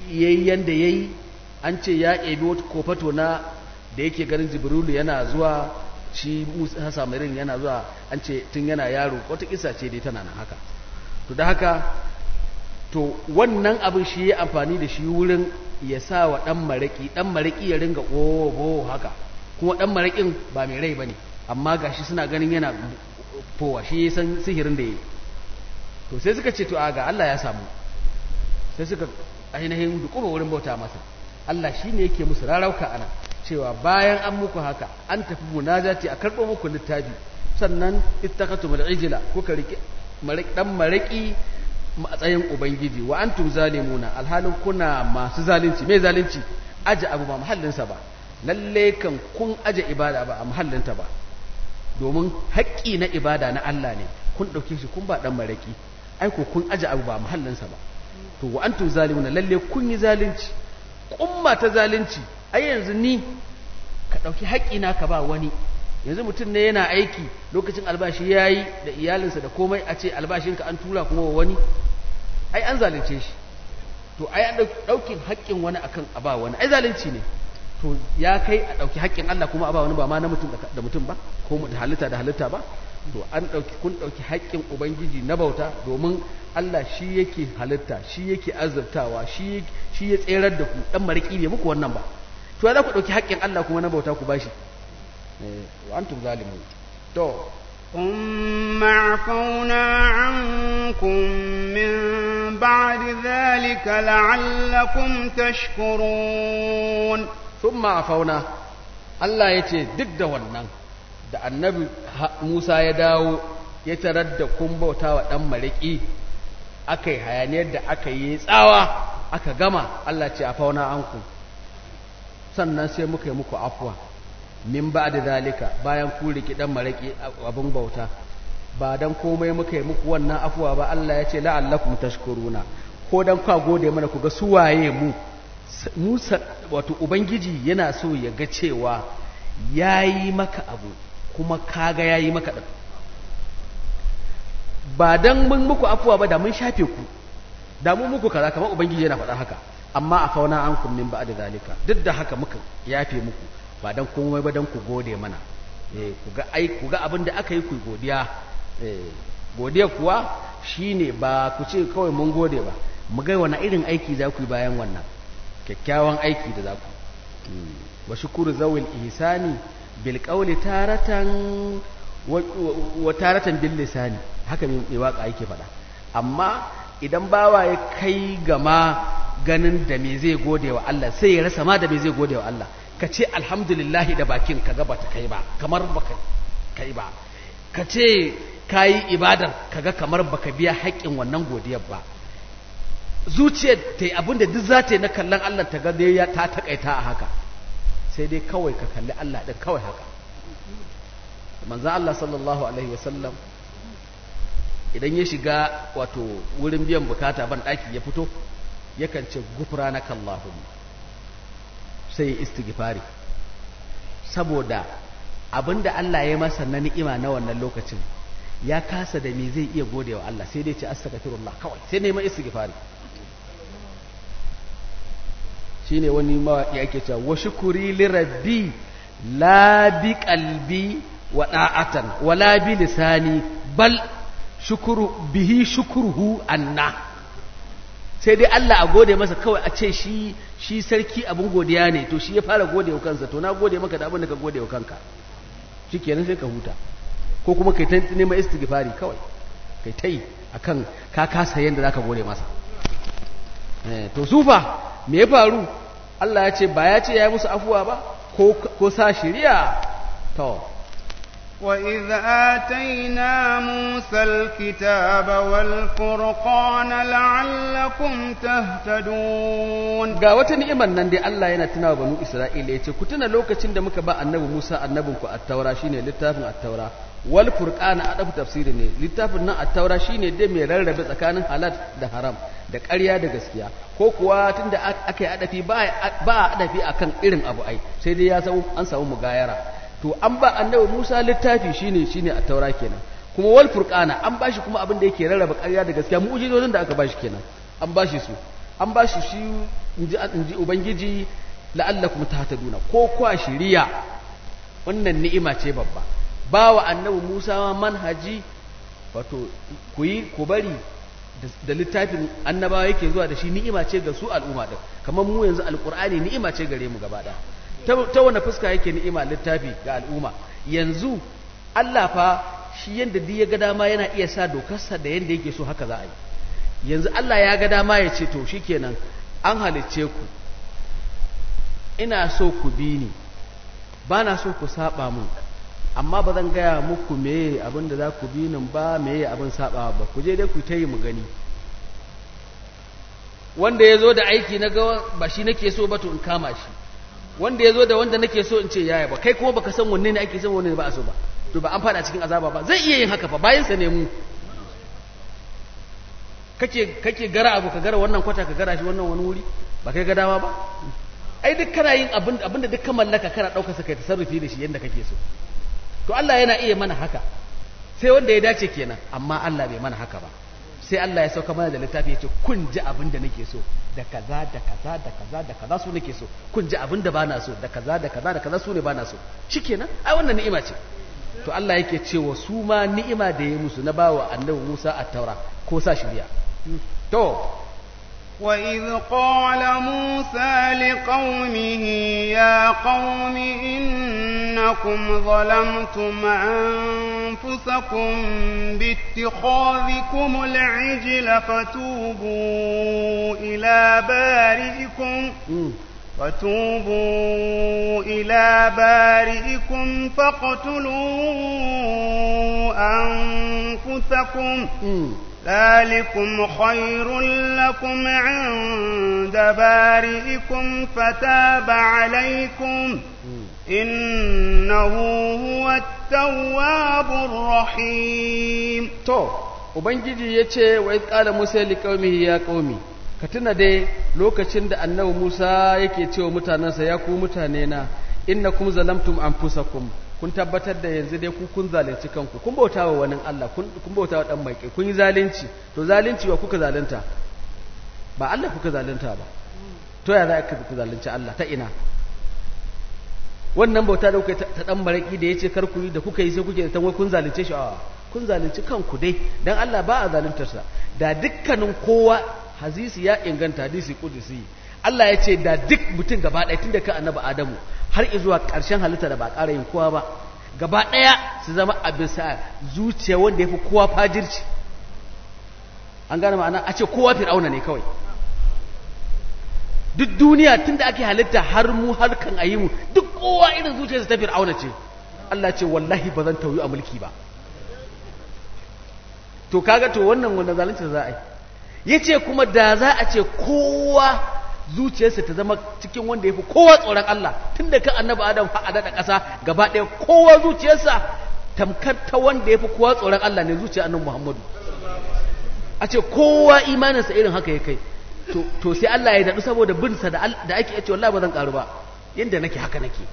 yayi yanda yayi an ce ya ebi wata kofato na da yake ganin jibrilu yana zuwa shi musa samarin yana zuwa an ce tun yana yaro wata kisa ce dai tana nan haka to da haka to wannan abin shi ya amfani da shi wurin ya sa wa ɗan maraƙi ɗan maraƙi ya ringa ƙobo haka kuma ɗan maraƙin ba mai rai ba ne amma ga shi suna ganin yana fowa shi ya san sihirin da ya yi to sai suka ce to a ga Allah ya samu sai suka ainihin dukuma wurin bauta masa Allah shi ne yake musu rarauka ana cewa bayan an muku haka an tafi munajati a karɓo muku littafi sannan ittakatumul ijla kuka rike ɗan maraƙi matsayin ubangiji wa antum zalimuna alhalin kuna masu zalunci me zalunci aje abu ba mahallinsa ba lalle kan kun aje ibada ba a mahallinta ba domin haƙƙi na ibada na Allah ne kun ɗauke shi kun ba ɗan maraƙi ai ko kun aje abu ba mahallinsa ba to wa antum zalimuna lalle kun yi zalunci kumma ta zalunci ai yanzu ni ka ɗauki haƙƙi na ka ba wani yanzu mutum ne yana aiki lokacin albashi ya yi da iyalinsa da komai a ce albashinka an tura kuma wa wani ai an zalunce shi to ai an ɗaukin haƙƙin wani akan a ba wani ai zalunci ne to ya kai a ɗauki haƙƙin Allah kuma a ba wani ba ma na mutum da mutum ba ko da halitta da halitta ba to an ɗauki kun ɗauki haƙƙin ubangiji na bauta domin Allah shi yake halitta shi yake azurtawa shi shi ya tserar da ku dan mariki ne muku wannan ba to ya za ku ɗauki haƙƙin Allah kuma na bauta ku bashi وأنتم ظالمون تو ثم عفونا عنكم من بعد ذلك لعلكم تشكرون ثم عفونا Allah ya ce duk da wannan da annabi Musa ya dawo ya tarar da kun bauta wa ɗan maraƙi aka yi hayaniyar da aka yi tsawa aka gama Allah ce a fauna anku sannan sai muka yi muku afuwa min ba da zalika bayan ku riki dan maraki abin bauta ba dan komai muka yi muku wannan afuwa ba Allah ya ce la'allakum tashkuruna ko dan ka gode mana ku ga su waye mu Musa wato ubangiji yana so ya ga cewa yayi maka abu kuma kaga yayi maka din ba dan mun muku afuwa ba da mun shafe ku da mun muku kaza kamar ubangiji yana faɗa haka amma a fauna an kun min ba da zalika duk da haka muka yafe muku ba dan komai ba dan ku gode mana eh ku ga ai ku ga abin da aka yi ku godiya eh godiya kuwa shine ba ku ce kawai mun gode ba mu ga wani irin aiki za ku yi bayan wannan kyakkyawan aiki da za ku wa shukuru zawil ihsani bil qawli taratan wa taratan bil lisani haka mai waka yake faɗa amma idan bawa ya kai gama ganin da me zai gode wa Allah sai ya rasa ma da me zai gode wa Allah ka ce alhamdulillahi da bakin ka ga bata kai ba kamar baka kai ba ka ce kayi ibadar kaga kamar baka biya haƙƙin wannan godiyar ba zuciyar ta yi abinda duk za ta yi na kallon Allah ta ga ya ta takaita a haka sai dai kawai ka kalli Allah ɗin kawai haka manzan Allah sallallahu alaihi wasallam idan ya shiga wato wurin biyan bukata ban ɗaki ya fito yakan ce gufranaka Allahumma sai ya istighfari saboda abinda Allah ya masa na ni'ima na wannan lokacin ya kasa da me zai iya gode wa Allah sai dai ce astaghfirullah kawai sai neman istighfari shine wani mawaki yake cewa wa shukuri li rabbi la bi qalbi wa da'atan wa la bi lisani bal shukuru bihi shukruhu anna sai dai Allah a gode masa kawai a ce shi shi sarki abin godiya ne to shi ya fara gode wa kansa to na gode maka da abin da ka gode wa kanka shikenan sai ka huta ko kuma kai ta neman istighfari kawai kai ta yi akan ka kasa yanda zaka gode masa eh to sufa me ya faru Allah ya ce ba ya ce ya yi musu afuwa ba ko ko sa shiriya to وإذ آتينا موسى الكتاب والفرقان لعلكم تهتدون ga wata ni'imar nan dai Allah yana tunawa banu Isra'ila yace ku tuna lokacin da muka ba annabi Musa annabin ku at-taura shine littafin at-taura wal furqana adabu tafsiri ne littafin nan at-taura shine dai mai rarrabe tsakanin halal da haram da ƙarya da gaskiya ko kuwa tunda aka yi adafi ba ba adafi akan irin abu ai sai dai ya samu an samu mugayara to an ba annabi Musa littafi shine shine at-taura kenan kuma wal furqana an bashi kuma abin da yake rarraba ƙarya da gaskiya mu'jizozin da aka bashi kenan an bashi su an ba shi shi inji inji ubangiji la'allakum tahtaduna ko kwa shiriya wannan ni'ima ce babba bawa annabi Musa ma manhaji wato ku yi ku bari da littafin annabawa yake zuwa da shi ni'ima ce ga su al'umma din kamar mu yanzu alqur'ani ni'ima ce gare mu gaba ɗaya ta wani fuska yake ni'ima littafi ga al'umma yanzu Allah fa shi yanda duk ya ga dama yana iya sa dokarsa da yanda yake so haka za a yi yanzu Allah ya ga dama ya ce to shikenan an halicce ku ina so ku bi ni ba na so ku saba mun amma ba zan gaya muku meye abin da za ku bi nan ba meye abin saba ba ku je dai ku ta yi mu gani wanda ya zo da aiki na ga ba shi nake so ba to in kama shi wanda ya zo da wanda nake so in ce yaya ba kai kuma baka san wanne ne ake son wanne ne ba a so ba to ba an fada cikin azaba ba zai iya yin haka fa bayan sa ne mu kake kake gara abu ka gara wannan kwata ka gara shi wannan wani wuri ba kai ga dama ba ai duk kana yin abin abinda duk ka mallaka kana daukar sa kai tasarrufi da shi yanda kake so to Allah yana iya mana haka sai wanda ya dace kenan amma Allah bai mana haka ba sai Allah ya sauka mana da littafi ya ce kun ji abin da nake so da kaza da kaza da kaza da kaza su nake so kun ji abin da bana so da kaza da kaza da kaza su ne bana so shikenan ai wannan ni'ima ce to Allah yake cewa su ma ni'ima da ya musu na bawa annabi Musa at-taura ko sa shiriya to وإذ قال موسى لقومه يا قوم إنكم ظلمتم أنفسكم باتخاذكم العجل فتوبوا إلى بارئكم فتوبوا إلى بارئكم فاقتلوا أنفسكم ذلكم خير لكم عند بارئكم فتاب عليكم إنه هو التواب الرحيم to ubangiji yace wa iz qala musa liqaumihi ya qaumi ka tuna dai lokacin da annabi Musa yake cewa mutanansa ya ku mutane na innakum zalamtum anfusakum kun tabbatar da yanzu dai ku kun zalunci kanku kun bauta wa wani Allah kun bauta wa dan maike kun yi zalunci to zalunci wa kuka zalunta ba Allah kuka zalunta ba to ya za ka ku zalunci Allah ta ina wannan bauta da kuka ta dan maraki da yace kar ku yi da kuka yi sai kuke da wai kun zalunce shi a kun zalunci kanku dai dan Allah ba a zaluntar sa da dukkanin kowa hadisi ya inganta hadisi kudusi Allah ya ce da duk mutum gaba ɗaya tun da ka annabi Adamu har zuwa ƙarshen halitta da ba ƙara yin kowa ba gaba ɗaya su zama a bisa zuciya wanda ya fi kowa fajirci an gane ma'ana a ce kowa fir'auna ne kawai duk duniya tun da ake halitta har mu har kan ayi mu duk kowa irin zuciyarsa ta fir'auna ce Allah ce wallahi ba zan tauyi a mulki ba to kaga to wannan wanda zalunci za a yi yace kuma da za a ce kowa zuciyarsa ta zama cikin wanda ya fi kowa tsoron Allah tun da kan annabi Adam har a daɗa ƙasa gaba ɗaya kowa zuciyarsa tamkar ta wanda ya fi kowa tsoron Allah ne zuciyar annabi Muhammadu a ce kowa imaninsa irin haka ya kai to sai Allah ya daɗu saboda binsa da ake ce wallahi ba zan ƙaru ba yadda nake haka nake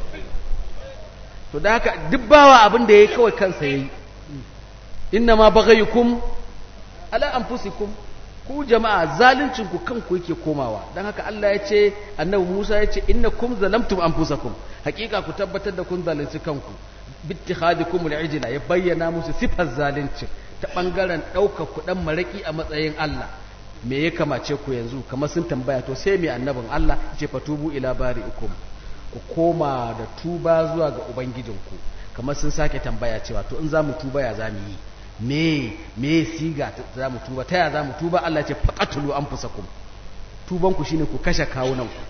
to da haka duk bawa abin da ya yi kawai kansa ya yi inna ma baghayukum ala anfusikum ku jama'a zaluncin ku kanku yake komawa dan haka Allah ya ce annabi Musa ya ce innakum zalamtum anfusakum hakika ku tabbatar da kun zalunci kanku bittikhadikum al-ijla ya bayyana musu sifar zalunci ta bangaren daukar ku dan maraki a matsayin Allah me ya kamace ku yanzu kamar sun tambaya to sai me annabin Allah ya ce fatubu ila bari'ikum ku koma da tuba zuwa ga ubangijinku kamar sun sake tambaya cewa to in za mu tuba ya za mu yi me me siga za mu tuba ta ya za mu tuba Allah ce faqatulu anfusakum tuban ku shine ku kashe kawunan ku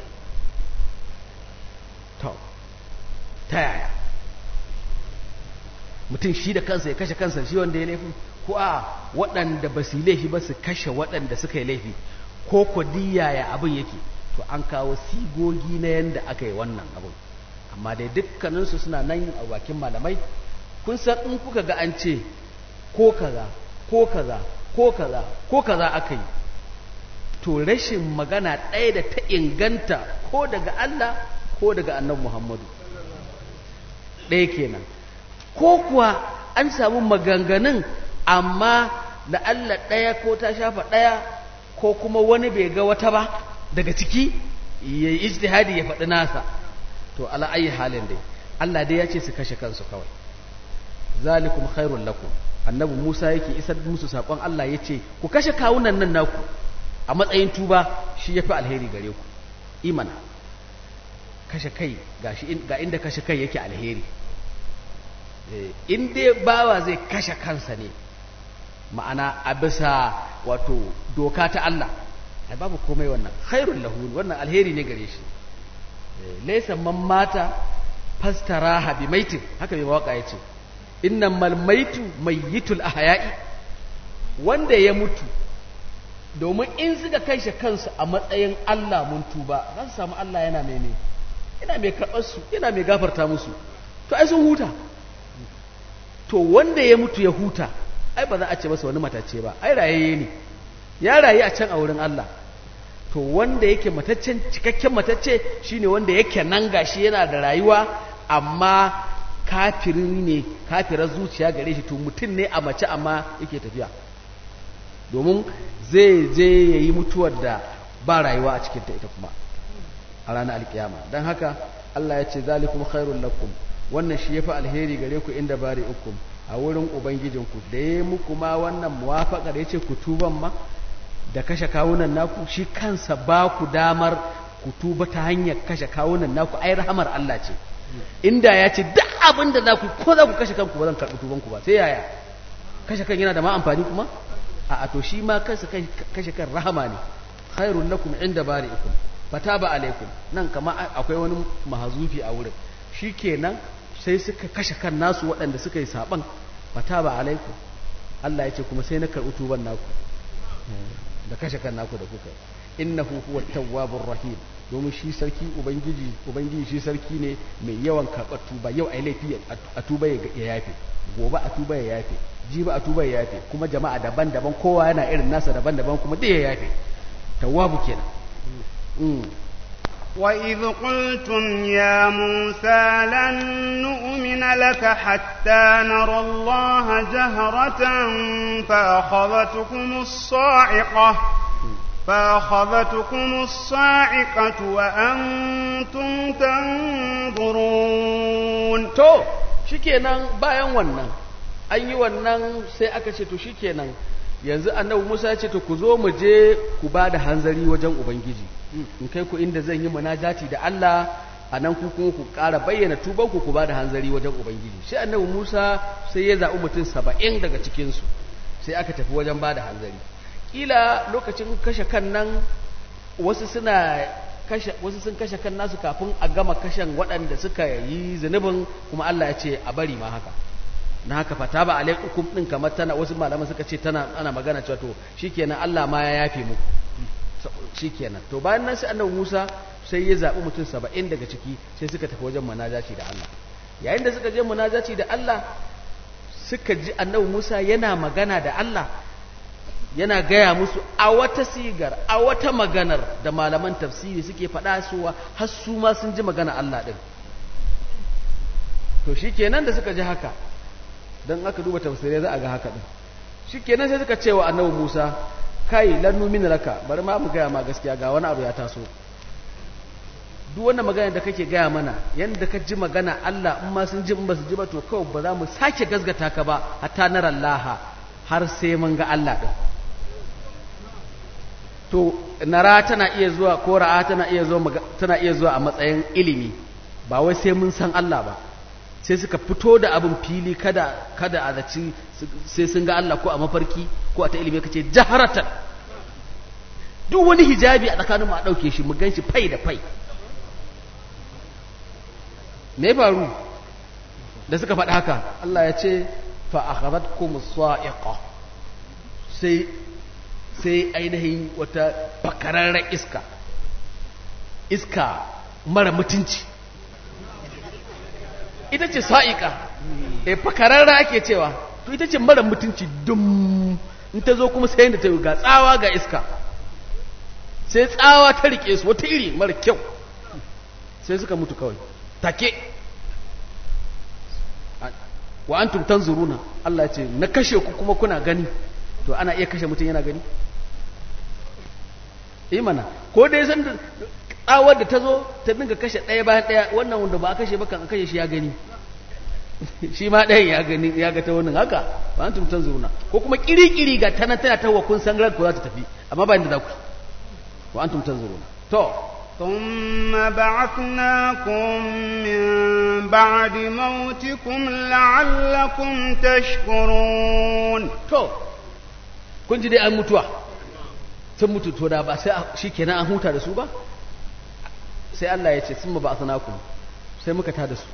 to ta yaya mutum shi da kansa ya kashe kansa shi wanda ya laifi ko a waɗanda ba su laifi ba su kashe waɗanda suka yi laifi ko ko ya abin yake to an kawo sigogi na yanda aka yi wannan abin amma dai dukkaninsu suna nan a bakin malamai kun san in kuka ga an ce ko kaza ko kaza ko kaza ko kaza aka yi to rashin magana ɗaya da ta inganta ko daga Allah ko daga annabi Muhammadu ɗaya kenan ko kuwa an samu maganganun amma da Allah ɗaya ko ta shafa ɗaya ko kuma wani bai ga wata ba daga ciki ya yi ijtihadi ya faɗi nasa to ala ayi halin dai Allah dai ya ce su kashe kansu kawai zalikum khairul lakum annabi Musa yake isar musu sakon Allah ya ce ku kashe kawunan nan naku a matsayin tuba shi yafi alheri gare ku imana kashe kai ga inda kashe kai yake alheri in dai bawa zai kashe kansa ne ma'ana a bisa wato doka ta Allah ai babu komai wannan khairul lahu wannan alheri ne gare shi laysa man mata fastaraha bi maitin haka mai waka yace innamal maitu mayyitul ahya'i wanda ya mutu domin in suka kashe kansu a matsayin Allah mun tuba za su samu Allah yana mai ne yana mai karɓar su yana mai gafarta musu to ai sun huta to wanda ya mutu ya huta ai ba za a ce masa wani matace ba ai rayayye ne ya rayu a can a wurin Allah to wanda yake mataccen cikakken matacce shine wanda yake nan gashi yana da rayuwa amma kafirin ne kafirar zuciya gare shi to mutum ne a mace amma yake tafiya domin zai je ya yi mutuwar da ba rayuwa a cikinta ita kuma a ranar alkiyama don haka Allah ya ce zalikum khairul lakum wannan shi yafi alheri gare ku inda bari ukum a wurin ubangijinku da ya muku ma wannan muwafaqar yace ku tuban ma da kashe kawunan naku shi kansa ba ku damar ku tuba ta hanyar kashe kawunan naku ai rahamar Allah ce inda ya ce duk abin da za ku ko za ku kashe kanku ba zan karɓi tubanku ba sai yaya kashe kan yana da ma amfani kuma a to shi ma kansa kashe kan rahama ne khairun lakum inda bari'ikum fataba alaikum nan kama akwai wani mahazufi a wurin shikenan sai suka kashe kan nasu waɗanda suka yi saban fataba alaikum Allah ya ce kuma sai na karɓi tuban naku da kashe kan naku da kuka innahu huwa tawwabur rahim domin shi sarki ubangiji ubangiji shi sarki ne mai yawan karɓar tuba yau ai laifi a tuba ya yafe gobe a tuba ya yafe jibi a tuba ya yafe kuma jama'a daban-daban kowa yana irin nasa daban-daban kuma duk ya yafe tawwabu kenan وإذ قلتم يا موسى لن نؤمن لك حتى نرى الله جهرة فأخذتكم الصاعقة فأخذتكم الصاعقة وأنتم تنظرون to shikenan bayan wannan an yi wannan sai aka ce to shikenan yanzu annabi Musa ya ce to ku zo mu je ku ba da hanzari wajen ubangiji in kai ku inda zan yi munajati da Allah a nan ku kuma ku ƙara bayyana tuban ku ku ba da hanzari wajen ubangiji sai annabi Musa sai ya zaɓi mutum saba'in daga cikinsu sai aka tafi wajen ba da hanzari kila lokacin kashe kan nan wasu suna kashe wasu sun kashe kan nasu kafin a gama kashen waɗanda suka yi zunubin kuma Allah ya ce a bari ma haka na haka fata ba alaikum din kamar tana wasu malaman suka ce tana ana magana cewa to shikenan Allah ma ya yafe muku shikenan to bayan nan sai annabi Musa sai ya zabi mutum 70 daga ciki sai suka tafi wajen munajaci da Allah yayin da suka je munajaci da Allah suka ji annabi Musa yana magana da Allah yana gaya musu a wata sigar a wata maganar da malaman tafsiri suke faɗa suwa har su ma sun ji magana Allah ɗin to shi kenan da suka ji haka don aka duba tafsirai za a ga haka ɗin shi kenan sai suka ce wa annabi musa kai lannu min raka bari ma mu gaya ma gaskiya ga wani abu ya taso duk wannan magana da kake gaya mana yanda ka ji magana Allah in ma sun ji in ba su ji ba to kawai ba za mu sake gasgata ka ba hatta nara laha har sai mun ga Allah ɗin to nara tana iya zuwa ko ra'a tana iya zuwa tana iya zuwa a matsayin ilimi ba wai sai mun san Allah ba sai suka fito da abin fili kada kada a zaci sai sun ga Allah ko a mafarki ko a ta ilimi kace jaharatan duk wani hijabi a tsakanin mu a dauke shi mu ganshi fai da fai me faru da suka faɗi haka Allah ya ce fa akhadhatkum sa'iqa sai sai ainihin wata bakararren iska iska mara mutunci ita ce sa'iƙa e bakararra ake cewa to ita ce mara mutunci dum in ta zo kuma sai yadda ta yi ga tsawa ga iska sai tsawa ta rike su wata iri mara kyau sai suka mutu kawai take wa antum tanzuruna Allah ce na kashe ku kuma kuna gani to ana iya kashe mutum yana gani yi mana ko dai san da tsawar da ta zo ta dinga kashe ɗaya bayan ɗaya wannan wanda ba a kashe ba kan a kashe shi ya gani shi ma ɗayan ya gani ya ga ta wannan haka ba an tumtan zuruna ko kuma kiri-kiri ga tana tana ta wa kun san ran ko za ta tafi amma ba inda za ku wa an tumtan zuruna to ثم بعثناكم من بعد موتكم لعلكم تشكرون to kun ji dai an mutuwa sun mutu to da ba sai shi kenan an huta da su ba sai Allah ya ce sun ba a ku sai muka tada su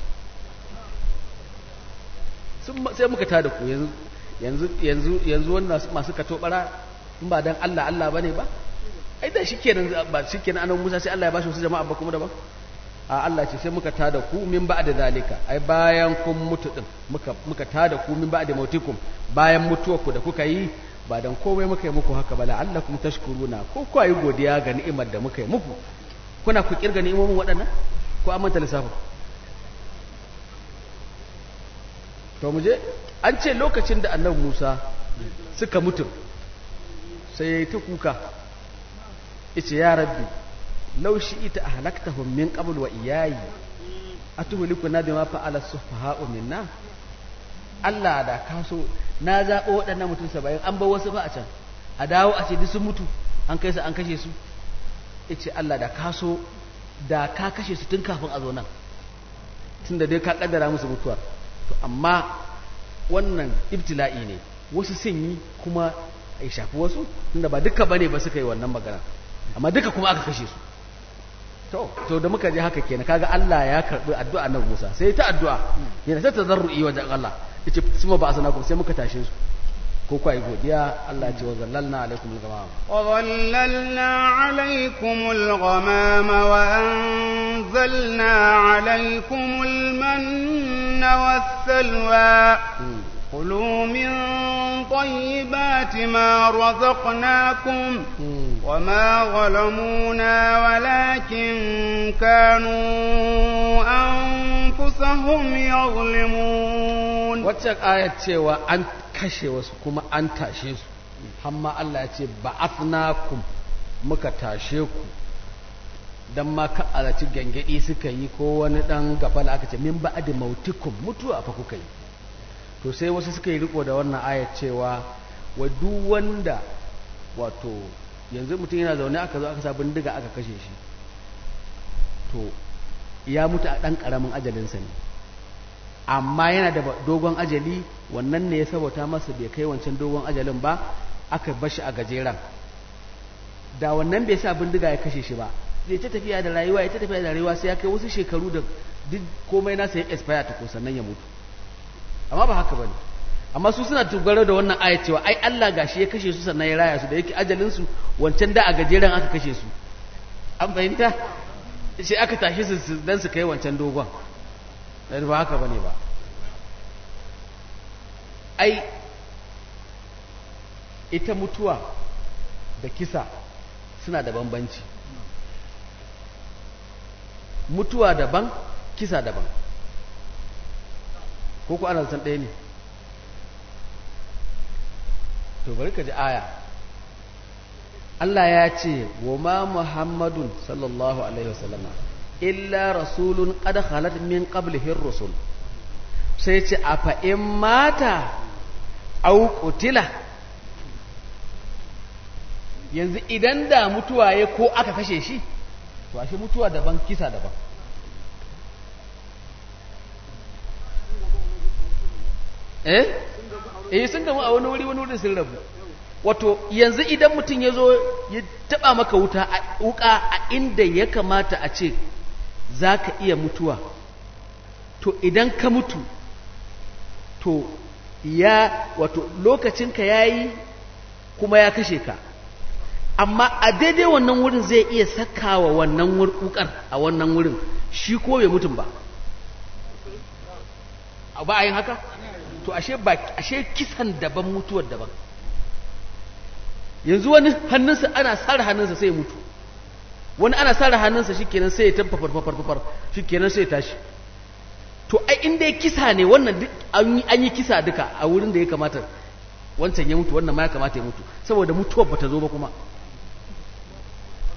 sai muka tada ku yanzu yanzu yanzu yanzu wannan masu kato bara in ba dan Allah Allah bane ba ai da shikenan ba shikenan annabi Musa sai Allah ya bashi wasu jama'a ba kuma daban a Allah ce sai muka tada ku min ba'da zalika ai bayan kun mutu din muka muka tada ku min ba'da mautikum bayan mutuwar ku da kuka yi ba dan komai muka yi muku haka ba la'allakum tashkuruna ko ku yi godiya ga ni'imar da muka yi muku kuna ku kirga ni'imomin waɗannan ko an manta lissafin to mu je an ce lokacin da annabi Musa suka mutu sai ya yi ta kuka yace ya rabbi law shi'ita ahlaktahum min qabl wa iyayi atuhlikuna bima fa'ala as-sufaha'u minna Allah da kaso na zaɓo waɗannan mutum saba'in an bar wasu ba a can a dawo a ce duk sun mutu an kai su an kashe su yace Allah da kaso da ka kashe su tun kafin a zo nan tun da dai ka kaddara musu mutuwar to amma wannan ibtila'i ne wasu sun yi kuma ya shafi wasu tunda ba duka bane ba suka yi wannan magana amma duka kuma aka kashe su to to da muka je haka kenan kaga Allah ya karbi addu'a nan Musa sai ta addu'a yana ta tazarru'i wajen Allah yace suma ba asanakum sai muka tashe su ko kai godiya Allah ce wa zallalna alaikum al-ghamam wa zallalna alaikum al-ghamam wa anzalna alaikum al-manna was-salwa كلوا من طيبات ما رزقناكم وما ظلمونا ولكن كانوا أنفسهم يظلمون waccan ayat cewa an kashe wasu kuma an tashe su hamma Allah ya ce ba'athnakum muka tashe ku dan ma ka alaci gangadi suka yi ko wani dan gafala aka ce min ba'di mautikum mutuwa fa kuka yi to sai wasu suka yi riko da wannan ayat cewa wa duk wanda wato yanzu mutum yana zaune aka zo aka sa bindiga aka kashe shi to ya mutu a ɗan ƙaramin ajalinsa ne amma yana da dogon ajali wannan ne ya sabota masa bai kai wancan dogon ajalin ba aka bashi a gajeren da wannan bai sa bindiga ya kashe shi ba zai ta tafiya da rayuwa ya ta tafiya da rayuwa sai ya kai wasu shekaru da duk komai nasa ya expire ta ko sannan ya mutu amma ba haka bane amma su suna dogaro da wannan ayat cewa ai Allah gashi ya kashe su sannan ya raya su da yake ajalin su wancan da a gajeren aka kashe su an fahimta sai aka tashi su dan su kai wancan dogon dan ba haka bane ba ai ita mutuwa da kisa suna da bambanci mutuwa daban kisa daban ko ku ana san ɗaya ne to bari ka ji aya Allah ya ce wa ma Muhammadun sallallahu alaihi wasallama illa rasulun qad khalat min qablihi rusul sai ce a fa in mata au qutila yanzu idan da mutuwa ya ko aka kashe shi to ashe mutuwa daban kisa daban eh eh sun gamu a wani wuri wani wurin sun rabu wato yanzu idan mutum ya zo ya taba maka wuta a wuka a inda ya kamata a ce za ka iya mutuwa to idan ka mutu to ya wato lokacinka ya yi kuma ya kashe ka amma a daidai wannan wurin zai iya sakawa wannan wukar a wannan wurin shi ko bai mutum ba ba a yin haka to ashe ba ashe kisan daban mutuwar daban yanzu wani hannunsa ana sare hannunsa sai mutu wani ana sare hannunsa shikenan sai ya tabba farfar shikenan sai ya tashi to ai inda ya kisa ne wannan duk an yi kisa duka a wurin da ya kamata wancan ya mutu wannan ma ya kamata ya mutu saboda mutuwar bata zo ba kuma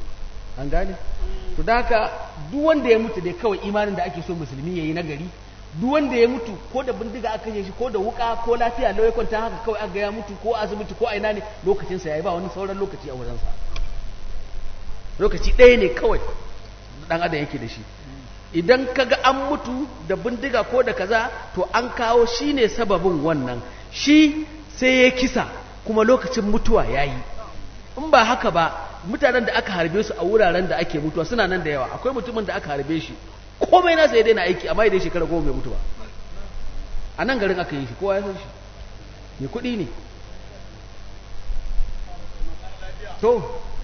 an gane to da haka duk wanda ya mutu dai kawai imanin da ake so musulmi yayi na gari duk wanda ya mutu ko da bindiga aka kashe shi ko da wuka ko lafiya lau ya kwanta haka kawai aka ga ya mutu ko asibiti ko aina ne lokacin sa yayi ba wani sauran lokaci a wurin sa lokaci ɗaya ne kawai dan adam yake da shi idan kaga an mutu da bindiga ko da kaza to an kawo shine sababin wannan shi sai ya kisa kuma lokacin mutuwa yayi in ba haka ba mutanen da aka harbe su a wuraren da ake mutuwa suna nan da yawa akwai mutumin da aka harbe shi komai nasa ya daina aiki amma idan shekara goma mai mutuwa a nan garin aka yi shi kowa ya san shi mai kuɗi ne to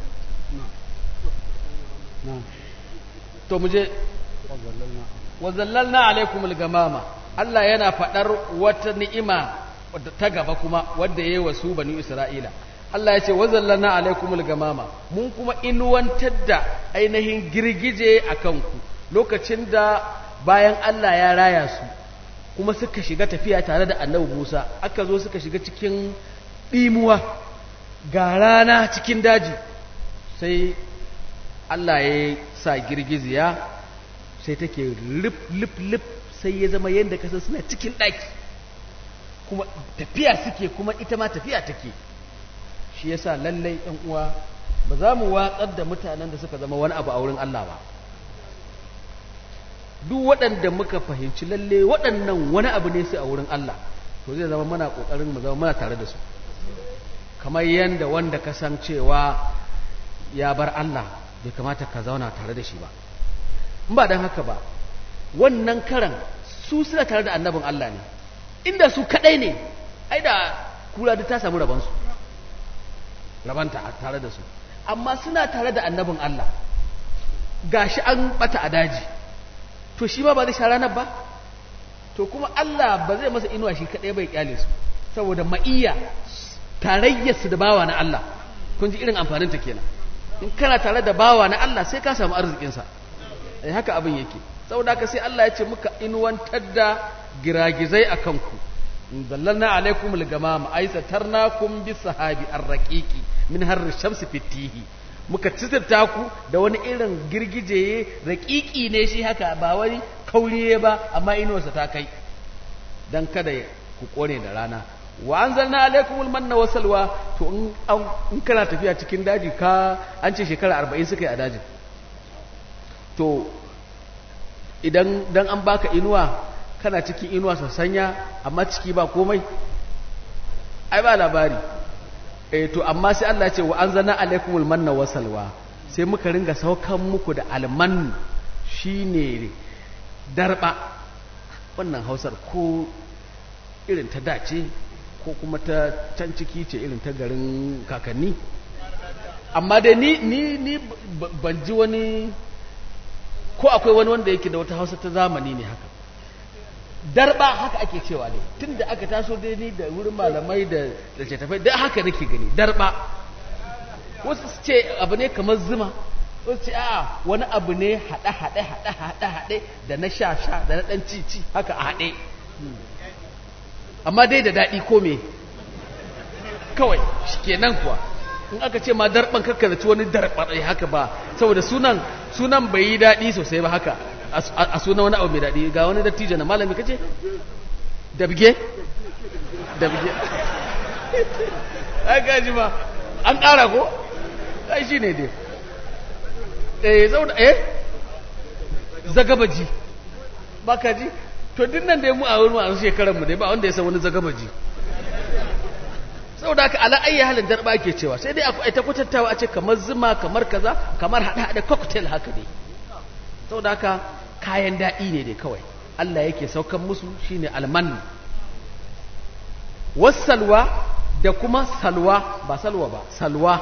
to mu je wazallalna alaikumul gamama Allah yana faɗar wata ni'ima ta gaba kuma wadda ya yi wa su bani Isra'ila Allah ya ce wazallalna alaikumul gamama mun kuma inuwantar da ainihin girgije a kanku lokacin da bayan Allah ya raya su kuma suka shiga tafiya tare da annabi Musa aka zo suka shiga cikin ɗimuwa ga rana cikin daji sai Allah ya sa girgiziya sai take lip lip lip sai ya zama yadda kasar suna cikin ɗaki kuma tafiya suke kuma ita ma tafiya take shi yasa lallai ɗan uwa ba za mu watsar da mutanen da suka zama wani abu a wurin Allah ba duk waɗanda muka fahimci lalle waɗannan wani abu ne su a wurin Allah to zai zama muna ƙoƙarin mu zama muna tare da su kamar yadda wanda ka san cewa ya bar Allah bai kamata ka zauna tare da shi ba in ba don haka ba wannan karan su suna tare da annabin Allah ne inda su kadai ne ai da kura da ta samu rabansu rabanta tare da su amma suna tare da annabin Allah gashi an bata a daji to shi ma ba zai sha ranar ba to kuma Allah ba zai masa inuwa shi kadai bai kyale su saboda ma'iyya tarayyarsu da bawa na Allah kun ji irin amfanin ta kenan in kana tare da bawa na Allah sai ka samu arzikinsa eh haka abin yake saboda haka sai Allah ya ce muka inuwantar da giragizai a kanku dallalna alaikum al-gamam ay satarnakum bis sahabi ar-raqiqi min harri shamsi fitihi muka tsirta ku da wani irin girgije raqiqi ne shi haka ba wani kauriye ba amma inuwarsa ta kai dan kada ku kone da rana wa anzalna alaikumul manna wa salwa to in kana tafiya cikin daji ka an ce shekara 40 suka yi a dajin to idan dan an baka inuwa kana cikin inuwa sassanya amma ciki ba komai ai ba labari eh to amma sai Allah ya ce wa anzalna alaikumul manna wa salwa sai muka ringa saukan muku da alman shine darba wannan hausar ko irin ta dace ko kuma ta can ciki ce irin ta garin kakanni amma dai ni ni ni ban ji wani ko akwai wani wanda yake da wata hausa ta zamani ne haka darba haka ake cewa ne tun da aka taso dai ni da wurin malamai da da tafai da haka nake gani darba wasu su ce abu ne kamar zuma wasu ce a wani abu ne haɗe haɗe haɗe haɗe haɗe da na sha sha da na ɗan ci ci haka a haɗe amma dai da daɗi ko me kawai shi kenan kuwa in aka ce ma darban kakkarci wani darbarai haka ba saboda sunan sunan bai yi daɗi sosai ba haka a sunan wani abu mai daɗi ga wani dattijo na malami kace dabge dabge ai gaji ba an ƙara ko ai shi ne dai eh saboda eh zagabaji ba ka ji to din nan dai mu a wurin a shekarar mu dai ba wanda ya san wani zagabaji saboda haka ala ayi halin darba ake cewa sai dai akwai ta kwatantawa a ce kamar zuma kamar kaza kamar hada hada cocktail haka ne saboda haka kayan daɗi ne dai kawai Allah yake saukan musu shine alman wasalwa da kuma salwa ba salwa ba salwa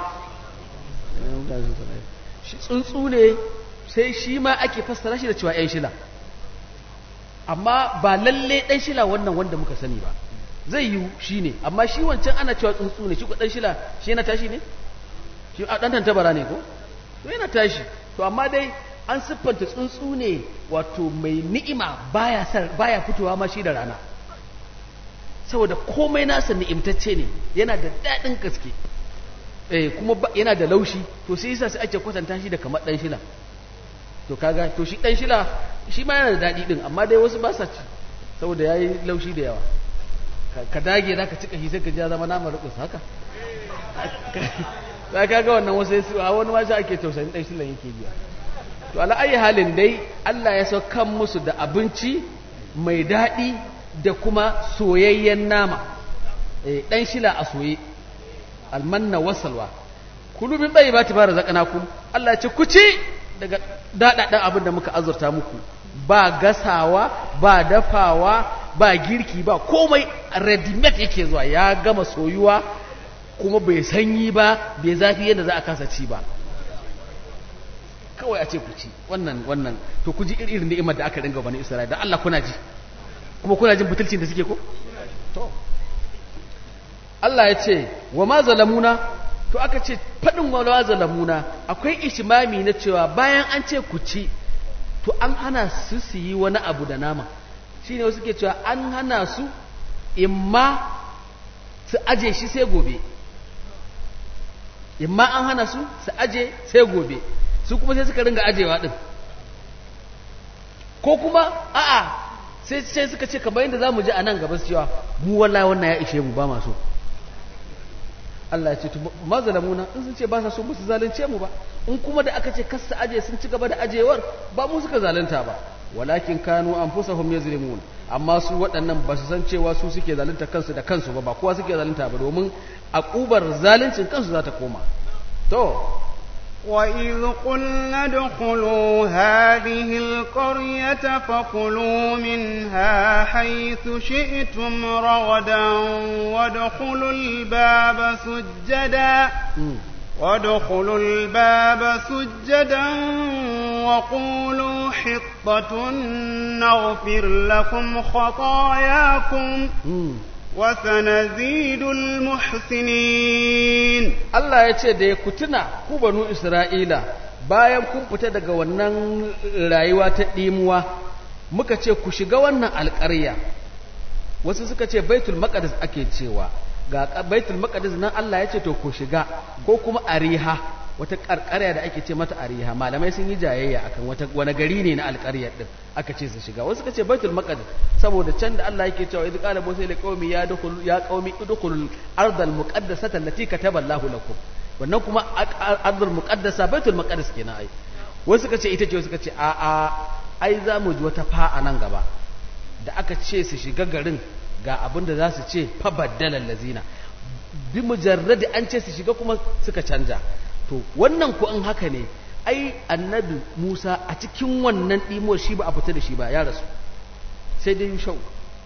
shi tsuntsu ne sai shi ma ake fassara shi da cewa ‘yan shila amma ba lalle ɗan shila wannan wanda muka sani ba zai yi shi ne amma shi wancan ana cewa tsuntsu ne shi ko ɗan shila shi yana tashi ne shi a ɗan tantabara ne ko to yana tashi to amma dai an siffanta tsuntsu ne wato mai ni'ima baya baya fitowa ma shi da rana saboda komai nasa ni'imtacce ne yana da daɗin gaske eh kuma yana da laushi to sai yasa sai ake kwatanta shi da kamar dan shila to kaga to shi dan shila shi ma yana da dadi din amma dai wasu ba sa ci saboda yayi laushi da yawa ka dage zaka cika shi sai ka ja zama namar rukus haka sai kaga wannan wasu su a wani ma sai ake tausayin dan shilan yake biya to ala ayi halin dai Allah ya saukan musu da abinci mai dadi da kuma soyayyen nama eh dan shila a soye almanna wasalwa kulu min bai ba ta bara zakanakum Allah ya ce ku ci daga dadadan abin da muka azurta muku ba gasawa ba dafawa ba girki ba komai ready made yake zuwa ya gama soyuwa kuma bai sanyi ba bai zafi yadda za a kasa ci ba kawai a ce ku ci wannan wannan to ku ji irin ni'imar da aka ringa bani Isra'ila dan Allah kuna ji kuma kuna jin butulcin da suke ko to Allah ya ce wa ma zalamuna to aka ce faɗin wa ma zalamuna akwai ishimami na cewa bayan an ce ku ci to an hana su su yi wani abu da nama shi ne wasu ke cewa an hana su imma su aje shi sai gobe imma an hana su su aje sai gobe su kuma sai suka ringa ajewa ɗin ko kuma a'a sai sai suka ce kamar yadda za mu ji a nan gaba su cewa mu wallahi wannan ya ishe mu ba masu Allah ya ce ma zalamuna in sun ce ba sa so musu zalunce mu ba in kuma da aka ce kasta aje sun ci gaba da ajewar ba mu suka zalunta ba walakin kanu anfusahum yazlimun amma su waɗannan ba su san cewa su suke zalunta kansu da kansu ba ba kowa suke zalunta ba domin akubar zaluncin kansu za ta koma to وإذ قلنا ادخلوا هذه القرية فكلوا منها حيث شئتم رغدا وادخلوا الباب سجدا وادخلوا الباب سجدا وقولوا حطة نغفر لكم خطاياكم وسنزيد المحسنين Allah ya ce da ya kutuna ku banu Isra'ila bayan kun fita daga wannan rayuwa ta ɗimuwa muka ce ku shiga wannan alƙarya wasu suka ce baitul maqdis ake cewa ga baitul maqdis nan Allah ya ce to ku shiga ko kuma ariha wata karkarya da ake ce mata ariha malamai sun yi jayayya akan wata wani gari ne na alƙaryar din aka ce su shiga wasu suka ce baitul maqdis saboda can da Allah yake cewa idh qala musa li qaumi ya dukhulu ya qaumi udkhulul ardal muqaddasata allati kataba Allahu lakum wannan kuma ardul muqaddasa baitul maqdis kenan ai wasu suka ce ita ce wasu suka ce a a ai za mu ji wata fa a nan gaba da aka ce su shiga garin ga abin da za su ce fa baddalal lazina bi mujarradi an ce su shiga kuma suka canja to wannan ku an haka ne ai annabi Musa a cikin wannan ɗimuwar shi ba a fita da shi ba ya rasu sai dai shau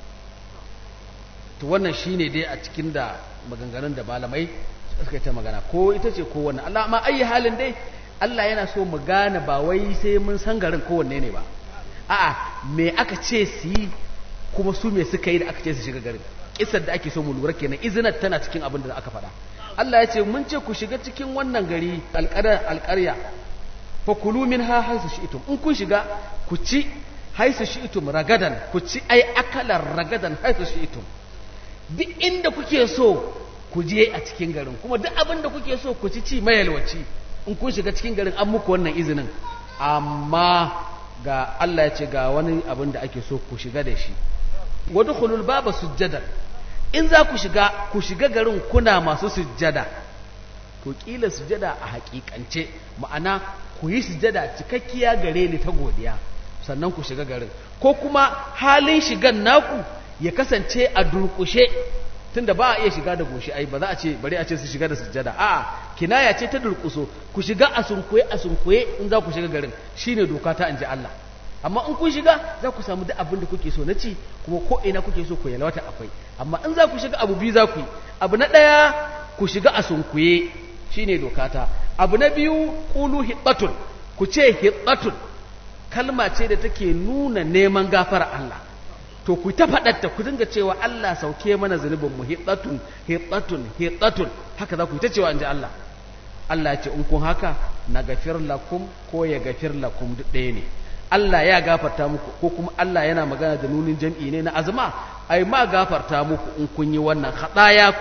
to wannan shine dai a cikin da maganganun da malamai suka ta magana ko ita ce ko wannan Allah ma ayi halin dai Allah yana so mu gane ba wai sai mun san garin kowanne ne ba a'a me aka ce su yi kuma su me suka yi da aka ce su shiga garin kisar da ake so mu lura kenan izinar tana cikin abin da aka faɗa Allah ya ce mun ce ku shiga cikin wannan gari alƙarya fa kulu min ha haisu shi'tum in kun shiga ku ci haisu shi'tum ragadan ku ci ai akalar ragadan haisu shi'tum duk inda kuke so ku je a cikin garin kuma duk abin da kuke so ku ci ci mayalwaci in kun shiga cikin garin an muku wannan izinin amma ga Allah ya ce ga wani abin da ake so ku shiga da shi wadkhulul baba sujjadan in za ku shiga ku shiga garin kuna masu sujjada to kila sujjada a hakikance ma'ana ku yi sujjada cikakkiya gare ni ta godiya sannan ku shiga garin ko kuma halin shigan naku ya kasance a durkushe tunda ba a iya shiga da goshi ai ba za a ce bari a ce su shiga da sujjada a'a kinaya ce ta durkuso ku shiga a sunkuye a sunkuye in za ku shiga garin shine doka ta anje Allah amma in kun shiga za ku samu duk abin da kuke so na ci kuma ko ina kuke so ku yalwata akwai amma in za ku shiga abu biyu za ku yi abu na ɗaya ku shiga a sunkuye shine dokata abu na biyu qulu hiddatun ku ce hiddatun kalma ce da take nuna neman gafara Allah to ku ta faɗatta ku dinga cewa Allah sauke mana zunubin mu hiddatun hiddatun hiddatun haka za ku ta cewa inji Allah Allah ya ce in kun haka na gafir lakum ko ya gafir lakum duk ɗaya ne Allah ya gafarta muku ko kuma Allah yana magana da nunin jam'i ne na azma ai ma gafarta muku in kun yi wannan ku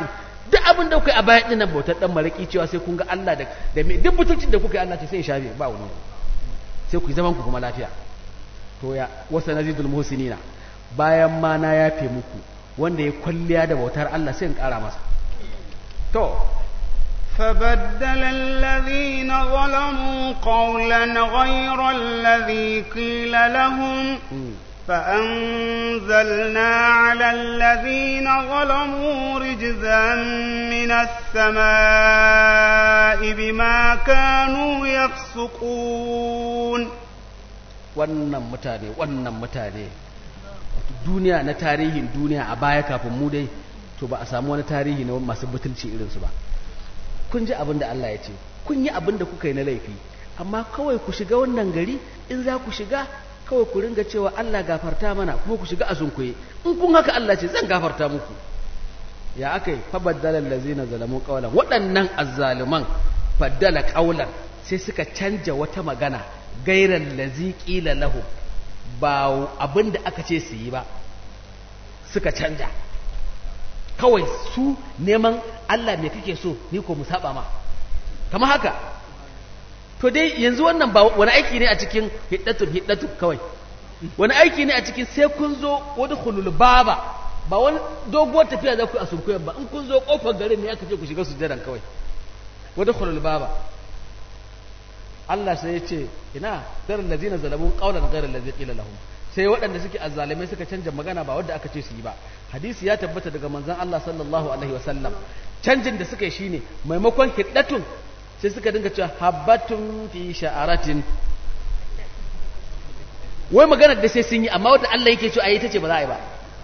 duk abin da kuka yi a baya ɗin nan bautar ɗan maraƙi cewa sai kun ga Allah da da me duk mutuncin da kuka yi Allah ce sai ya shafe ba wani sai ku yi zaman ku kuma lafiya to ya wasa nazidul muhsinina bayan ma na yafe muku wanda ya kwalliya da bautar Allah sai in ƙara masa to فبدل الذين ظلموا قولا غير الذي قيل لهم فأنزلنا على الذين ظلموا رجزا من السماء بما كانوا يفسقون wannan mutane wannan mutane duniya na tarihin duniya a baya kafin mu dai to ba a samu wani tarihi na masu butulci irinsu ba kun ji abin da Allah ya ce kun yi abin da kuka yi na laifi amma kawai ku shiga wannan gari in za ku shiga kawai ku ringa cewa Allah gafarta mana kuma ku shiga a sunkuye in kun haka Allah ce zan gafarta muku ya aka yi fabaddala allazina zalamu qawlan waɗannan azzaluman faddala qawlan sai suka canja wata magana gairan lazi qila lahu ba abin da aka ce su yi ba suka canja kawai su neman Allah me kake so ni ko mu saba ma kamar haka to dai yanzu wannan ba wani aiki ne a cikin hiddatun hiddatun kawai wani aiki ne a cikin sai kun zo wani hulul baba ba wani doguwar tafiya za ku a sunkuyan ba in kun zo kofar garin ne aka ce ku shiga sujjadan kawai wani hulul baba Allah sai ya ce ina garin lazina zalamun qaulan garin lazi qila lahum sai waɗanda suke azzalimai suka canja magana ba wadda aka ce su yi ba hadisi ya tabbata daga manzon Allah sallallahu alaihi wasallam canjin da suka yi shine maimakon hiddatun sai suka dinga cewa habbatun fi sha'aratin wai maganar da sai sun yi amma wadda Allah yake cewa ayi ta ce ba za a yi ba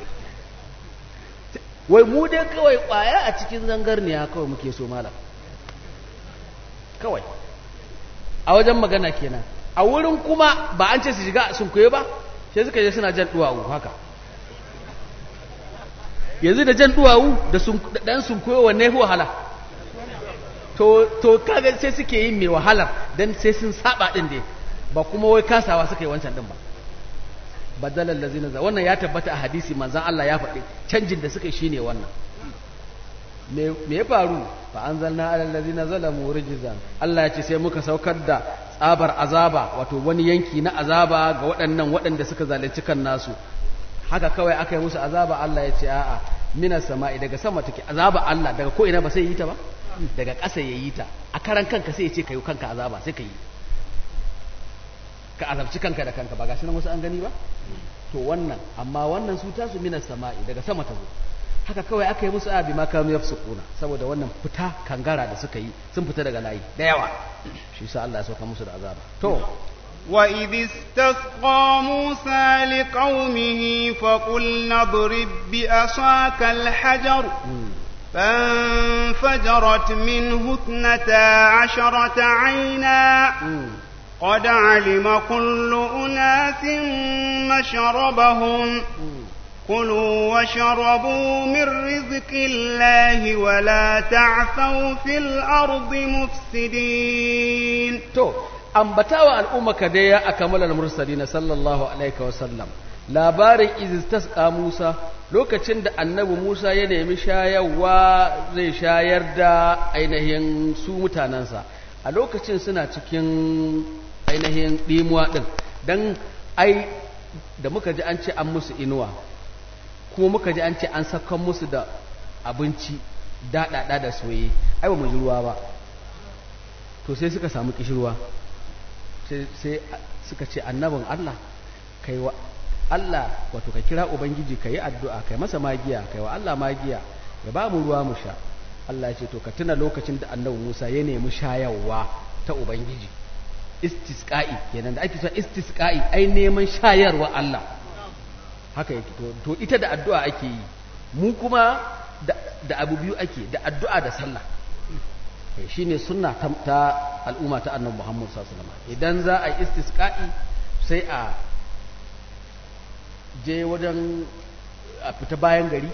wai mu dai kawai kwaya a cikin zangarniya kawai muke so malam kawai a wajen magana kenan a wurin kuma ba an ce su shiga sun koyo ba sai suka je suna jan duwawu haka yanzu da jan duwawu da dan sun koyo wanne fi wahala to to kaga sai suke yin mai wahalar dan sai sun saba din dai ba kuma wai kasawa suka yi wancan din ba badalan lazina za wannan ya tabbata a hadisi manzon Allah ya faɗi canjin da suka yi shine wannan me me ya faru fa anzalna ala allazina zalamu rijzan Allah ya ce sai muka saukar da tsabar azaba wato wani yanki na azaba ga waɗannan waɗanda suka zalunci kan nasu haka kawai aka yi musu azaba Allah ya ce a'a minas sama'i daga sama take azaba Allah daga ko ina ba sai yi ta ba daga ƙasa ya yi ta a karan kanka sai ya ce ka yi kanka azaba sai ka yi ka azabci kanka da kanka ba gashi nan wasu an gani ba to wannan amma wannan su tasu minas sama'i daga sama ta zo haka kawai aka yi musu abi ma kanu yafsukuna saboda wannan fita kangara da suka yi sun fita daga layi da yawa shi sa Allah ya sauka musu da azaba to وإذ استسقى موسى لقومه فقلنا اضرب بعصاك الحجر فانفجرت منه اثنتا عشرة عينا قد علم كل أناس مشربهم كلوا واشربوا من رزق الله ولا تعثوا في الأرض مفسدين to ambatawa al'ummaka dai ya akamala al-mursalin sallallahu alaihi wa sallam labarin izistasqa Musa lokacin da annabi Musa ya nemi shayarwa zai shayar da ainihin su mutanansa a lokacin suna cikin ainihin dimuwa din dan ai da muka ji an ce an musu inuwa kuma muka ji an ce an sakan musu da abinci daɗaɗa da soye ai ba mu ji ruwa ba to sai suka samu kishirwa sai suka ce annabin Allah kai wa Allah wato ka kira ubangiji ka yi addu'a kai masa magiya kai wa Allah magiya ya ba mu ruwa mu sha Allah ya ce to ka tuna lokacin da annabi Musa ya nemi shayarwa ta ubangiji istisqa'i kenan da ake cewa istisqa'i ai neman shayarwa Allah haka yake to, to ita da addu'a ake yi mu kuma da, da abu biyu ake da addu'a da sallah shi ne suna ta, ta al'umma ta annan Muhammad sallallahu idan za a yi istisqa'i sai a je wajen a fita bayan gari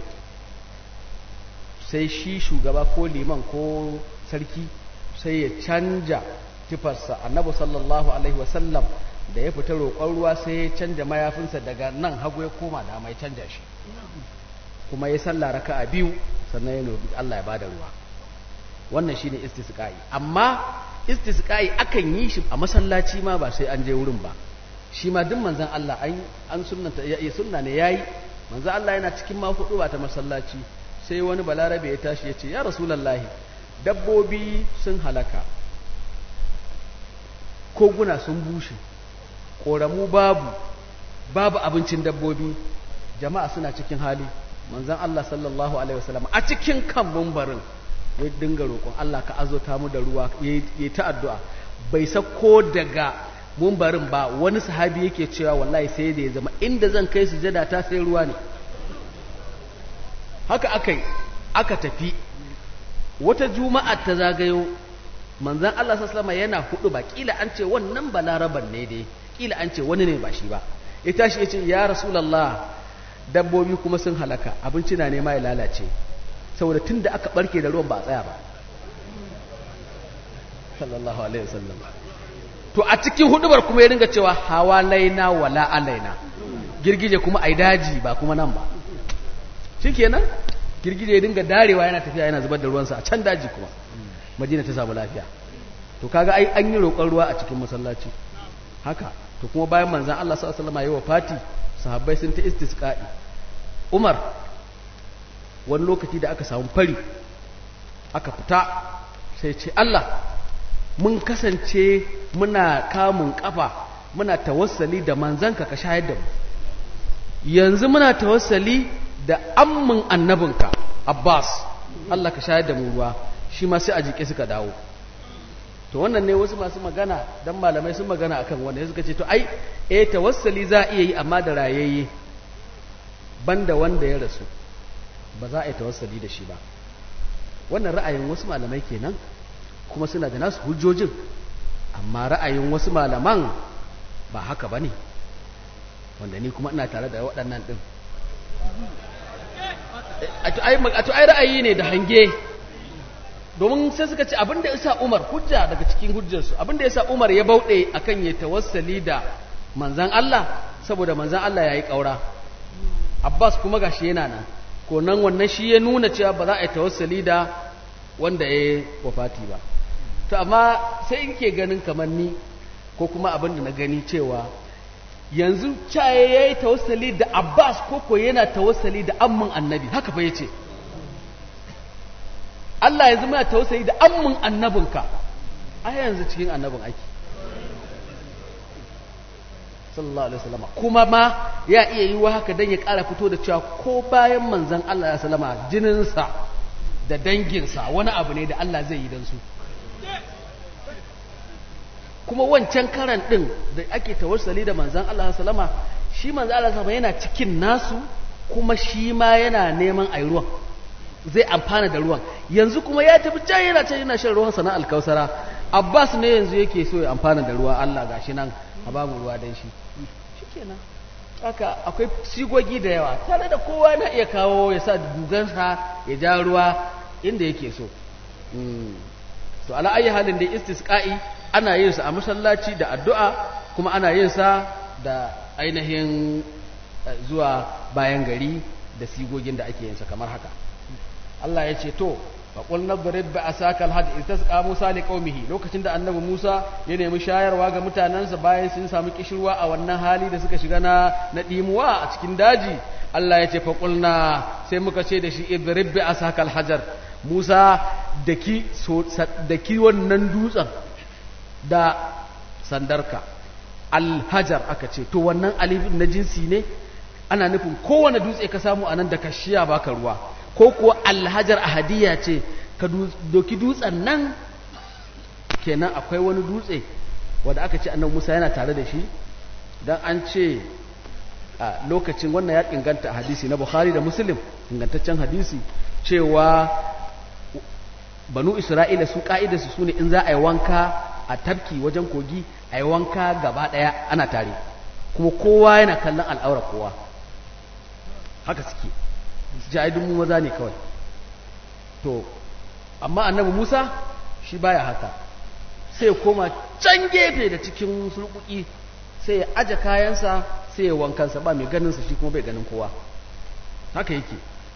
sai shi shugaba ko liman ko sarki sai ya canja tufarsa annabi sallallahu alaihi wasallam da ya fita roƙon ruwa sai ya canja mayafinsa daga nan hagu ya koma da mai canja shi kuma ya sallah raka'a biyu sannan ya roƙi Allah ya bada ruwa wannan shine istisqa'i amma istisqa'i akan yi shi a masallaci ma ba sai an je wurin ba shi ma duk manzon Allah an an sunnanta ya sunna ne yayi manzon Allah yana cikin ma hudu ba ta masallaci sai wani balarabe ya tashi ya ce ya rasulullahi dabbobi sun halaka koguna sun bushe ƙoramu babu babu abincin dabbobi jama'a suna cikin hali manzon Allah sallallahu alaihi wasallam a cikin kan mumbarin ya dinga roƙon Allah ka azota mu da ruwa yayi ta addu'a bai sako daga mumbarin ba wani sahabi yake cewa wallahi sai da ya zama inda zan kai sujada ta sai ruwa ne haka akai aka tafi wata juma'a ta zagayo manzon Allah sallallahu alaihi yana hudu ba kila an ce wannan balaraban ne dai kila an ce wani ne ba shi ba ya tashi ya ce ya rasulullah dabbobi kuma sun halaka abinci na nema ya lalace saboda tun da aka barke da ruwan ba a tsaya ba sallallahu alaihi wasallam to a cikin hudubar kuma ya ringa cewa hawa laina wala alaina girgije kuma ai daji ba kuma nan ba shikenan girgije ya dinga darewa yana tafiya yana zubar da ruwansa a can daji kuma madina ta samu lafiya to kaga ai an yi roƙon ruwa a cikin masallaci haka to kuma bayan manzon Allah sallallahu alaihi wasallam yayi wafati sahabbai sun ta istisqa'i Umar wani lokaci da aka samu fari aka fita sai ce Allah mun kasance muna kamun kafa muna tawassali da manzanka ka shayar da mu yanzu muna tawassali da ammin annabinka Abbas Allah ka shayar da mu ruwa shi ma sai a jike suka dawo to wannan ne wasu masu magana dan malamai sun magana akan wanda suka ce to ai eh tawassali za a iya yi amma da rayayye banda wanda ya rasu ba za a yi tawassali da shi ba wannan ra'ayin wasu malamai kenan kuma suna da nasu hujjojin amma ra'ayin wasu malaman ba haka ba ne wanda ni kuma ina tare da waɗannan ɗin a to ai ra'ayi ne da hange domin sai suka ce abinda ya sa umar hujja daga cikin hujjarsu abinda ya sa umar ya bauɗe akan ya tawassali da manzan Allah saboda manzan Allah ya yi ƙaura abbas kuma gashi yana nan ko nan wannan shi ya nuna cewa ba za a yi tawassali da wanda ya yi wafati ba to amma sai in ke ganin kamar ni ko kuma abin da na gani cewa yanzu caye ya yi tawassali da abbas ko ko yana tawassali da amman annabi haka fa ya ce Allah yanzu muna tawassali da amman annabinka a yanzu cikin annabin ake sallallahu alaihi wasallam kuma ma ya iya yi wa haka dan ya ƙara fito da cewa ko bayan manzon Allah ya sallama jininsa da danginsa wani abu ne da Allah zai yi dan su kuma wancan karan din da ake tawassali da manzon Allah ya sallama shi manzon Allah sallama yana cikin nasu kuma shi ma yana neman ayi ruwan zai amfana da ruwan yanzu kuma ya tafi can yana can yana shan ruwan sana alkausara Abbas ne yanzu yake so ya amfana da ruwa Allah gashi nan a babu ruwa dan shi shikenan haka akwai sigogi da yawa tare da kowa na iya kawo ya sa dugansa ya ja ruwa inda yake so to ala ayi halin da istisqa'i ana yin sa a masallaci da addu'a kuma ana yin sa da ainihin zuwa bayan gari da sigogin da ake yin sa kamar haka Allah ya ce to faƙul nadrib bi asaka alhad istasqa Musa li qaumihi lokacin da annabi Musa ya nemi shayarwa ga mutanansa bayan sun samu kishirwa a wannan hali da suka shiga na na dimuwa a cikin daji Allah ya ce faƙulna sai muka ce da shi idrib bi asaka alhajar Musa daki so daki wannan dutsen da sandarka alhajar aka ce to wannan alifin na jinsi ne ana nufin kowane dutse ka samu anan da kashiya baka ruwa ko kuwa alhajar ahadiyya ce ka doki dutsen nan kenan akwai wani dutse wanda aka ce annabi Musa yana tare da shi dan an ce a lokacin wannan ya inganta hadisi na Bukhari da Muslim ingantaccen hadisi cewa banu Isra'ila su ka'idarsu sune in za a yi wanka a tafki wajen kogi a yi wanka gaba daya ana tare kuma kowa yana kallon al'aura kowa haka suke jahidun mu maza ne kawai to amma annabi Musa shi baya haka sai koma can gefe da cikin sulkuki sai ya aje kayansa sai ya wankansa ba mai ganinsa shi kuma bai ganin kowa haka yake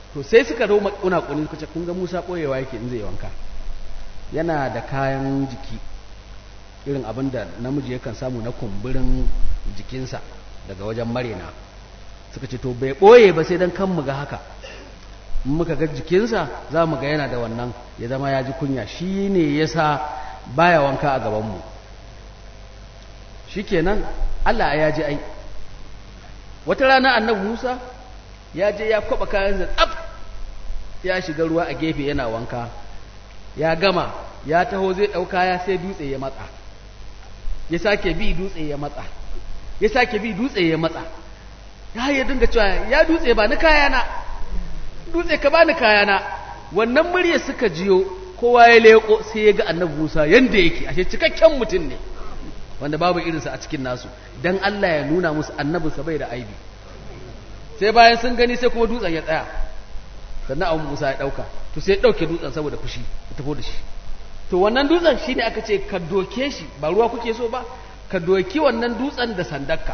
to sai suka zo kuna kuni suka ce kun ga Musa boyewa yake in zai wanka yana da kayan jiki irin abin da namiji yakan samu na kumburin jikinsa daga wajen marina suka ce to bai boye ba sai dan kan mu ga haka in muka ga jikinsa za mu ga yana da wannan ya zama ya ji kunya shi ne ya sa baya wanka a gabanmu shi kenan Allah ya ji ai wata rana annabi Musa ya je ya kwaba kayansa tsaf ya shiga ruwa a gefe yana wanka ya gama ya taho zai ɗauka ya sai dutse ya matsa ya sake bi dutse ya matsa ya sake bi dutse ya matsa ya yi dinga cewa ya dutse ba ni kayana dutse ka bani kayana wannan murya suka jiyo kowa ya leko sai ya ga annabi Musa yanda yake ashe cikakken mutum ne wanda babu irinsa a cikin nasu dan Allah ya nuna musu annabinsa bai da aibi sai bayan sun gani sai kuma dutsen ya tsaya sannan abu Musa ya dauka to sai ya dauke dutsen saboda fushi ya tafi da shi to wannan dutsen shine aka ce ka doke shi ba ruwa kuke so ba ka doki wannan dutsen da sandarka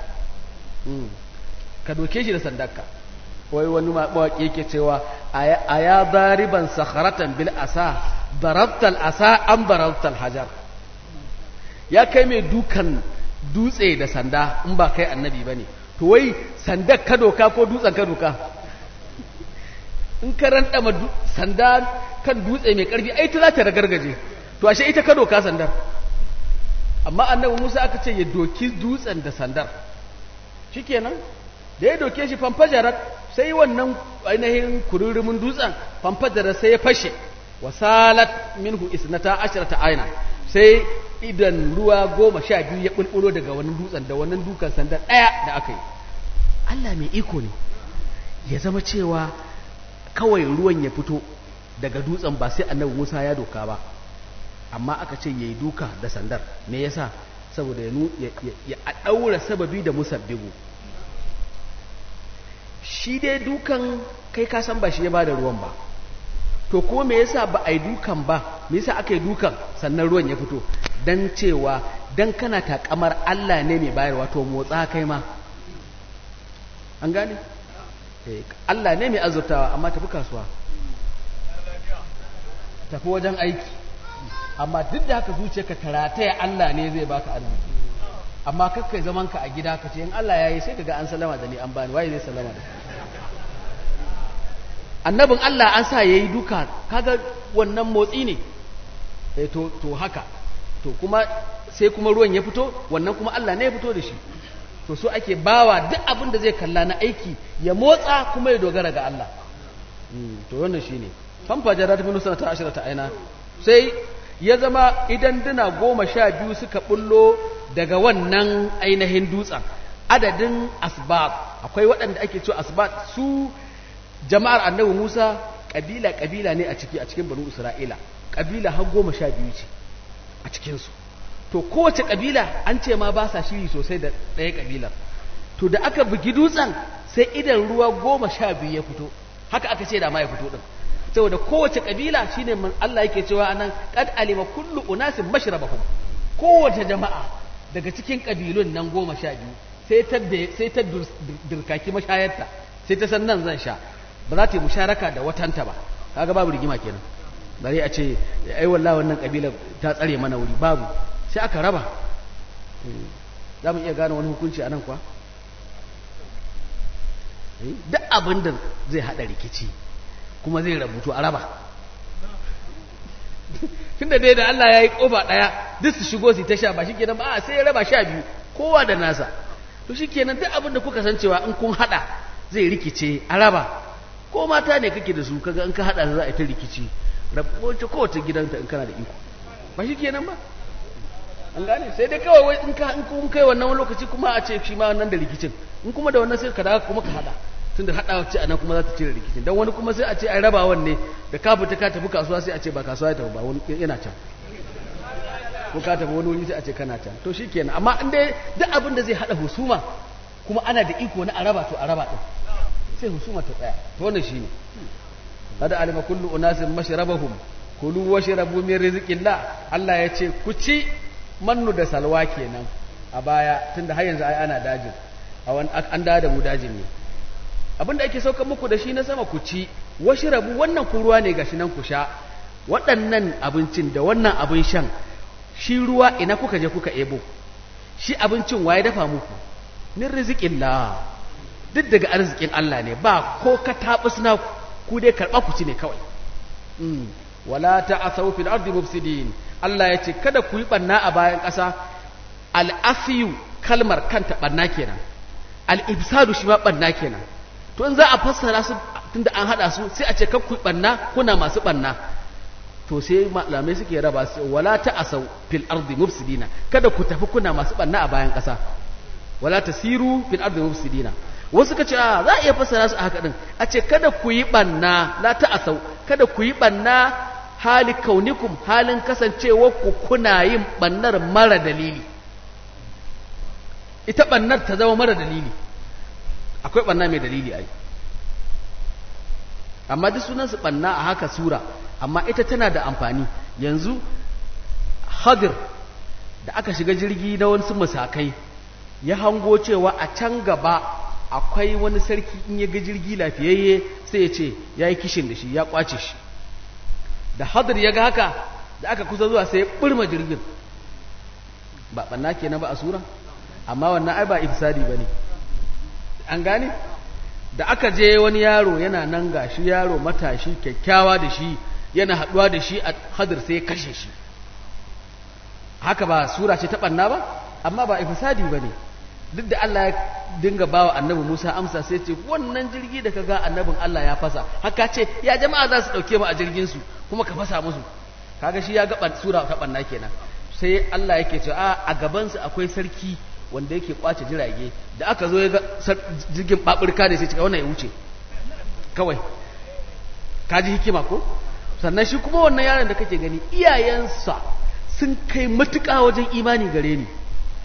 ka doke shi da sandarka wai wani mawaƙi yake cewa a ya zariban sakharatan bil asa darabtal asa an darabtal hajar ya kai mai dukan dutse da sanda in ba kai annabi ba ne to wai sandar ka doka ko dutsen ka doka in ka randama sanda kan dutse mai karfi ai ta za ta ragargaje to ashe ita ka doka sandar amma annabi musa aka ce ya doki dutsen da sandar shikenan da ya doke shi fanfajarar sai wannan ainihin kururumin dutsen fanfajarar sai ya fashe wasalat minhu isnata ashrata aina sai idan ruwa goma sha biyu ya bulbulo daga wannan dutsen da wannan dukan sanda ɗaya da aka yi Allah mai iko ne ya zama cewa kawai ruwan ya fito daga dutsen ba sai annabi Musa ya doka ba amma aka ce yayi duka da sandar me yasa saboda ya ya daura sababi da musabbibu shi dai dukan kai ka san ba shi ya bada ruwan ba to ko me yasa ba a yi dukan ba me yasa aka yi dukan sannan ruwan ya fito dan cewa dan kana takamar Allah ne mai bayarwa to motsa kai ma an gane Allah ne mai azurtawa amma tafi kasuwa tafi wajen aiki amma duk da haka zuciyarka tarataya Allah ne zai baka arziki amma kakkai zaman ka a gida ka ce in Allah ya yi sai kaga an salama da ni an bani waye zai salama da annabin Allah an sa yayi duka kaga wannan motsi ne eh to to haka to kuma sai kuma ruwan ya fito wannan kuma Allah ne ya fito da shi to so ake bawa duk abin da zai kalla na aiki ya motsa kuma ya dogara ga Allah to wannan shine famfa jarat min sanata ashrata aina sai ya zama idan duna goma sha biyu suka bullo daga wannan ainihin dutsen adadin asbab akwai waɗanda ake cewa asbab su jama'ar annabi Musa kabila kabila ne a ciki a cikin banu Isra'ila kabila har goma sha biyu ce a cikinsu to kowace kabila an ce ma ba sa shiri sosai da ɗaya kabilar to da aka bugi dutsen sai idan ruwa goma sha biyu ya fito haka aka ce da ma ya fito din saboda kowace kabila shine man Allah yake cewa anan qad alima kullu unasin mashrabahum kowace jama'a daga cikin kabilun nan goma sha biyu sai ta sai ta dirkaki mashayarta sai ta san nan zan sha ba za ta yi musharaka da watanta ba kaga babu rigima kenan bare a ce ai wallahi wannan kabila ta tsare mana wuri babu sai aka raba za mu iya gane wani hukunci a nan kuwa duk abin da zai hada rikici kuma zai rabutu a raba tunda dai da Allah ya yi kofa daya duk su shigo su ta sha ba shi kenan ba sai ya raba sha biyu kowa da nasa to shi kenan duk abin da kuka san cewa in kun hada zai rikice a raba ko mata ne kake da su kaga in ka hada za a yi ta rikici rabuwa kowace gidanta in kana da iko ba shi kenan ba an gane sai dai kawai wai in ka in kun kai wannan wani lokaci kuma a ce shi ma wannan da rikicin in kuma da wannan sai ka dawo kuma ka hada tunda hada ce anan kuma za ta cire rikicin dan wani kuma sai a ce ai rabawan ne da ka fita ka tafi kasuwa sai a ce ba kasuwa ya tafi ba wani yana can ko ka tafi wani wuri sai a ce kana can to shikenan amma in dai duk abin da zai hada husuma kuma ana da iko na araba to araba din sai husuma ta tsaya to wannan shine kada alima kullu unasin mashrabahum kulu washrabu min rizqillah Allah ya ce ku ci mannu da salwa kenan a baya tunda har yanzu ai ana dajin an da da mu dajin ne abinda ake sauka muku da shi na sama ku ci washi rabu wannan ku ruwa ne gashi nan ku sha waɗannan abincin da wannan abin shan shi ruwa ina kuka je kuka ebo shi abincin waye dafa muku min rizqillah duk daga arzikin Allah ne ba ko ka tabus na ku dai karɓa ku ci ne kawai mm. wala ta'asaw fil ardi mufsidin Allah ya ce kada ku yi banna a bayan ƙasa al-afiyu kalmar kanta banna kenan al-ibsadu shi ma banna kenan to in za a fassara su tunda an hada su sai a ce kar ku yi banna kuna masu banna to sai malamai suke raba su wala ta'asaw fil ardi mufsidina kada ku tafi kuna masu banna a bayan ƙasa wala tasiru fil ardi mufsidina wasu ka ce a za a iya fassara su a haka din a ce kada ku yi banna la ta'asau kada ku yi banna hali kaunikum halin kasancewa ku kuna yin bannar mara dalili ita bannar ta zama mara dalili akwai banna mai dalili ai amma duk sunan su banna a haka sura amma ita tana da amfani yanzu hadir da aka shiga jirgi na wasu musakai ya hango cewa a can gaba akwai wani sarki in ya ga jirgi lafiyayye sai ya ce ya yi kishin da shi ya kwace shi da hadir ya ga haka da aka kusa zuwa sai ya ɓirma jirgin ba ɓanna kenan ba a sura amma wannan ai ba ifsadi ba ne an gane da aka je wani yaro yana nan gashi yaro matashi kyakkyawa da shi yana haɗuwa da shi a hadir sai ya kashe shi haka ba sura ce ta ɓanna ba amma ba ifsadi ba ne duk da Allah ya dinga bawa annabi Musa amsa sai ce wannan jirgi da kaga annabin Allah ya fasa haka ce ya jama'a za su dauke mu a jirgin su kuma ka fasa musu kaga shi ya ga sura ta banna kenan sai Allah yake cewa a a gaban su akwai sarki wanda yake kwace jirage da aka zo ya ga jirgin baburka ne sai ce wannan ya wuce kawai kaji hikima ko sannan shi kuma wannan yaron da kake gani iyayensa sun kai matuƙa wajen imani gare ni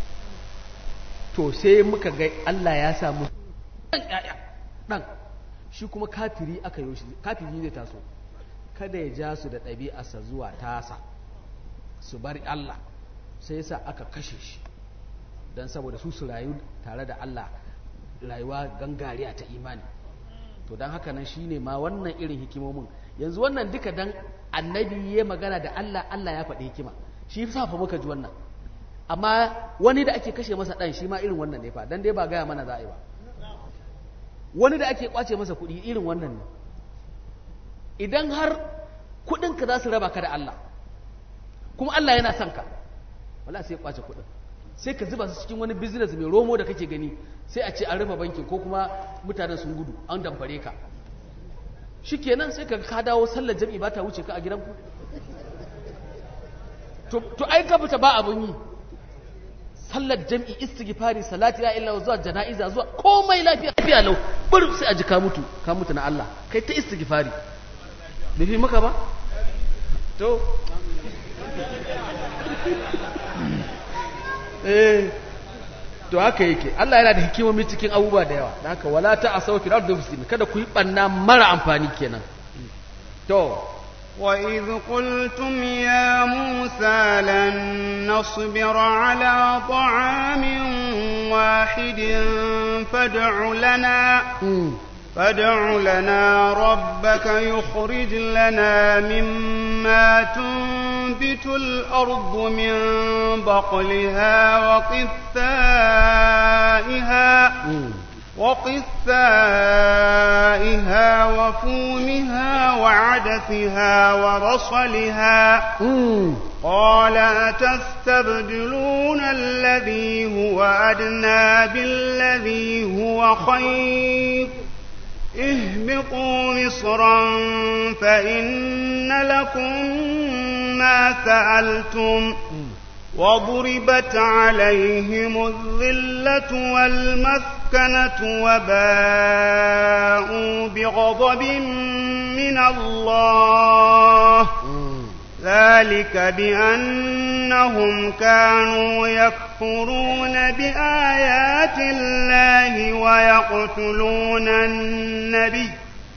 to sai muka ga Allah ya samu ɗan ƴaƴa ɗan shi kuma kafiri aka yi shi kafiri zai taso kada ya ja su da ɗabi'arsa zuwa tasa su bari Allah sai yasa aka kashe shi don saboda su su rayu tare da Allah rayuwa gangariya ta imani to don haka nan shine ma wannan irin hikimomin yanzu wannan duka dan annabi ya magana da Allah Allah ya faɗi hikima shi sa fa muka ji wannan amma wani da ake kashe masa ɗan shi ma irin wannan ne fa dan dai ba gaya mana za a yi ba wani da ake kwace masa kuɗi irin wannan ne idan har kuɗinka za su raba ka da Allah kuma Allah yana son ka wala sai ya kwace kuɗin sai ka zuba su cikin wani business mai romo da kake gani sai a ce an rufe bankin ko kuma mutanen sun gudu an damfare ka shikenan sai ka ka dawo sallar jami'i ba ta wuce ka a gidanku to ai ka fita ba abun yi sallar jam'i istighfari salati ya illa zuwa jana'iza zuwa komai lafiya lafiya lau bur sai a ji ka mutu ka mutu na Allah kai ta istighfari bai fi maka ba to eh to haka yake Allah yana da hikimomi cikin abubuwa da yawa da haka wala ta asaw fil ardi muslimin kada ku yi banna mara amfani kenan to وإذ قلتم يا موسى لن نصبر على طعام واحد فادع لنا فادع لنا ربك يخرج لنا مما تنبت الأرض من بقلها وقثائها وقثائها وفومها وعدسها ورصلها قال أتستبدلون الذي هو أدنى بالذي هو خير اهبطوا مصرا فإن لكم ما سألتم وضربت عليهم الذلة والمسكنة وباءوا بغضب من الله ذلك بأنهم كانوا يكفرون بآيات الله ويقتلون النبي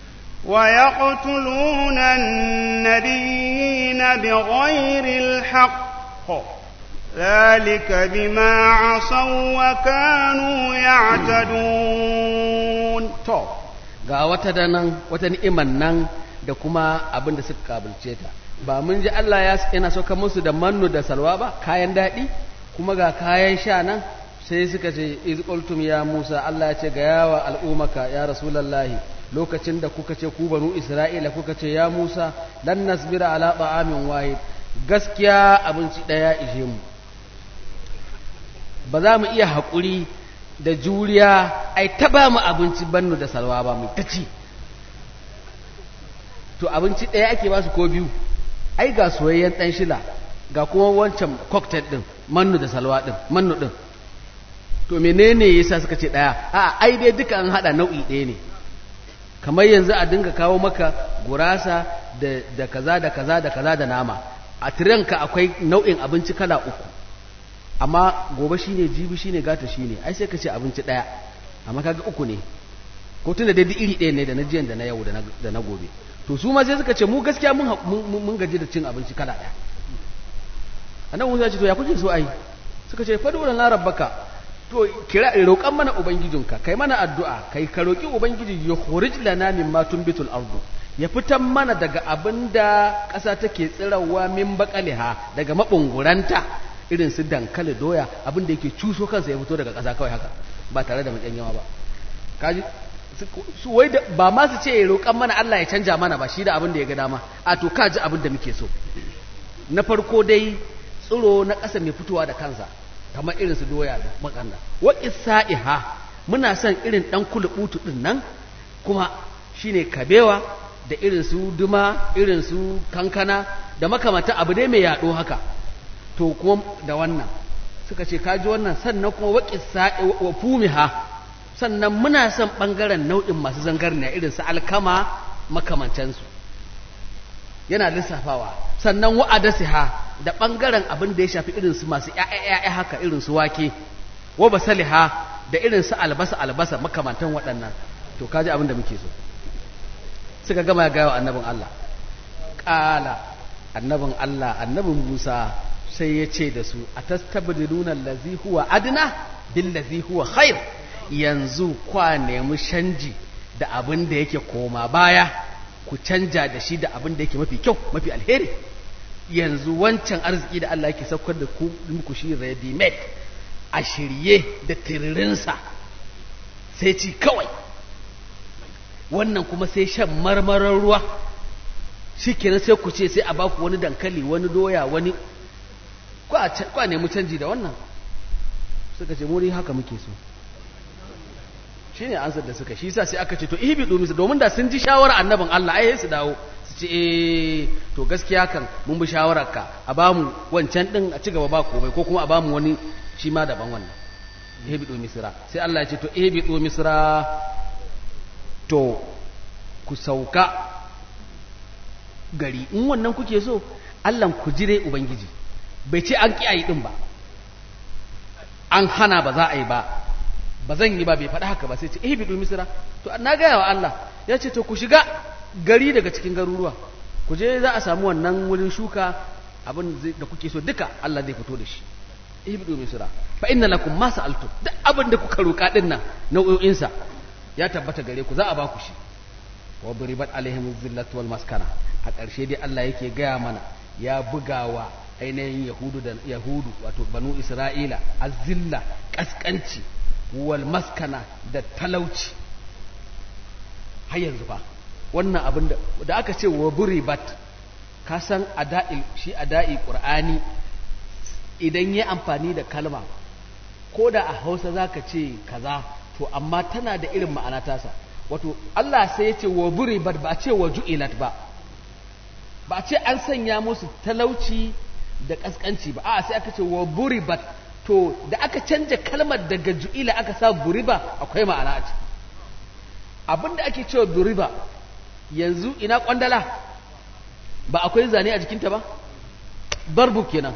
ويقتلون النبيين بغير الحق ذلك بما عصوا وكانوا يعتدون to ga wata da nan wata ni'iman nan da kuma abin da suka kabilce ta ba mun ji Allah ya yana sauka musu da mannu da salwa ba kayan daɗi kuma ga kayan sha nan sai suka ce iz qultum ya Musa Allah ya ce ga yawa al'umaka ya rasulullahi lokacin da kuka ce ku banu Isra'ila kuka ce ya Musa lan nasbira ala ta'amin wahid gaskiya abinci daya ishe mu ba za mu iya haƙuri da juriya ai ta ba mu abinci bannu da salwa ba mu ta ci to abinci ɗaya ake ba su ko biyu ai ga soyayyen ɗan shila ga kuma wancan cocktail ɗin mannu da salwa ɗin mannu ɗin to menene yasa suka ce ɗaya a ai dai duka an haɗa nau'i ɗaya ne kamar yanzu a dinga kawo maka gurasa da, da kaza da kaza da kaza da nama a tiranka akwai nau'in abinci kala uku amma gobe shine jibi shine gata shine ai sai ka ce abinci ɗaya amma kaga uku ne ko tunda dai duk iri ɗaya ne da na jiyan da na yau da na gobe to su ma sai suka ce mu gaskiya mun mun gaji da cin abinci kala ɗaya annabi Musa ya ce to ya kuke so ai suka ce fadu lana rabbaka to kira roƙan mana ubangijinka kai mana addu'a kai ka roƙi ubangiji ya khurij lana mimma tunbitul ardu ya fitan mana daga abinda ƙasa take tsirawa min baqaliha daga mabunguranta irin su dankali doya abinda yake cuso kansa ya fito daga ƙasa kawai haka ba tare da matsayin yawa ba kaji su wai da ba ma su ce roƙan mana Allah ya canja mana ba shi da abin da ya ga dama a to kaji abin da muke so na farko dai tsiro na ƙasa mai fitowa da kansa kamar irin su doya da makanda wa isa'iha muna son irin dan kulubutu din nan kuma shine kabewa da irin su duma irin su kankana da makamata abu dai mai yaɗo haka to kuma da wannan suka ce kaji wannan sannan kuma wa isa'i wa fumiha sannan muna son ɓangaren nau'in masu zangarniya irin su alkama makamancansu yana lissafawa sannan wa'adasiha da ɓangaren abin da ya shafi irin su masu ‘ya'ya haka irin su wake wa basaliha da irin su albasa albasa makamantan waɗannan to kaji abin da muke so suka gama gaya wa annabin Allah ƙala annabin Allah annabin Musa sai ya ce da su a tastabdiluna allazi huwa adna billazi huwa khair yanzu kwa nemi canji da abin da yake koma baya ku canja da shi da abin da yake mafi kyau mafi alheri yanzu wancan arziki da Allah yake saukar da ku muku shi ready made a shirye da tiririnsa sai ci kawai wannan kuma sai shan marmarar ruwa shi kenan sai ku ce sai a baku wani dankali wani doya wani kwa nemi canji da wannan suka ce muri haka muke so shi ne ansar da suka shi sa sai aka ce to ibi domin su domin da sun ji shawarar annabin Allah ai su dawo su ce eh to gaskiya kan mun bi shawarar ka a ba mu wancan din a ci gaba ba komai ko kuma a ba mu wani shi ma daban wannan ibi domin misra sai Allah ya ce to ibi domin misra to ku sauka gari in wannan kuke so Allah ku jire ubangiji bai ce an ki ayi din ba an hana ba za a yi ba ba zan yi ba bai faɗi haka ba sai ce eh bidu misra to na gaya wa Allah ya ce to ku shiga gari daga cikin garuruwa ku je za a samu wannan wurin shuka abin da kuke so duka Allah zai fito da shi eh bidu misra fa inna lakum ma sa'altum duk abin da kuka roka din nan nau'o'in sa ya tabbata gare ku za a ba ku shi wa buribat alaihim zillatu wal maskana a ƙarshe dai Allah yake gaya mana ya bugawa ainihin yahudu da yahudu wato banu isra'ila azilla kaskanci wal maskana da talauci har yanzu ba wannan abin da aka ce wa buribat ka san ada'i shi ada'i qur'ani idan ya amfani da kalma ko da a hausa zaka ce kaza to amma tana da irin ma'ana tasa wato Allah sai ya ce wa buribat ba a ce wa ju'ilat ba ba a ce an sanya musu talauci da kaskanci ba a sai aka ce wa buribat to da aka canja kalmar daga ju'ila aka sa buriba akwai ma'ana a ciki abinda ake cewa buriba yanzu ina kwandala ba akwai zane a jikinta ba barbu kenan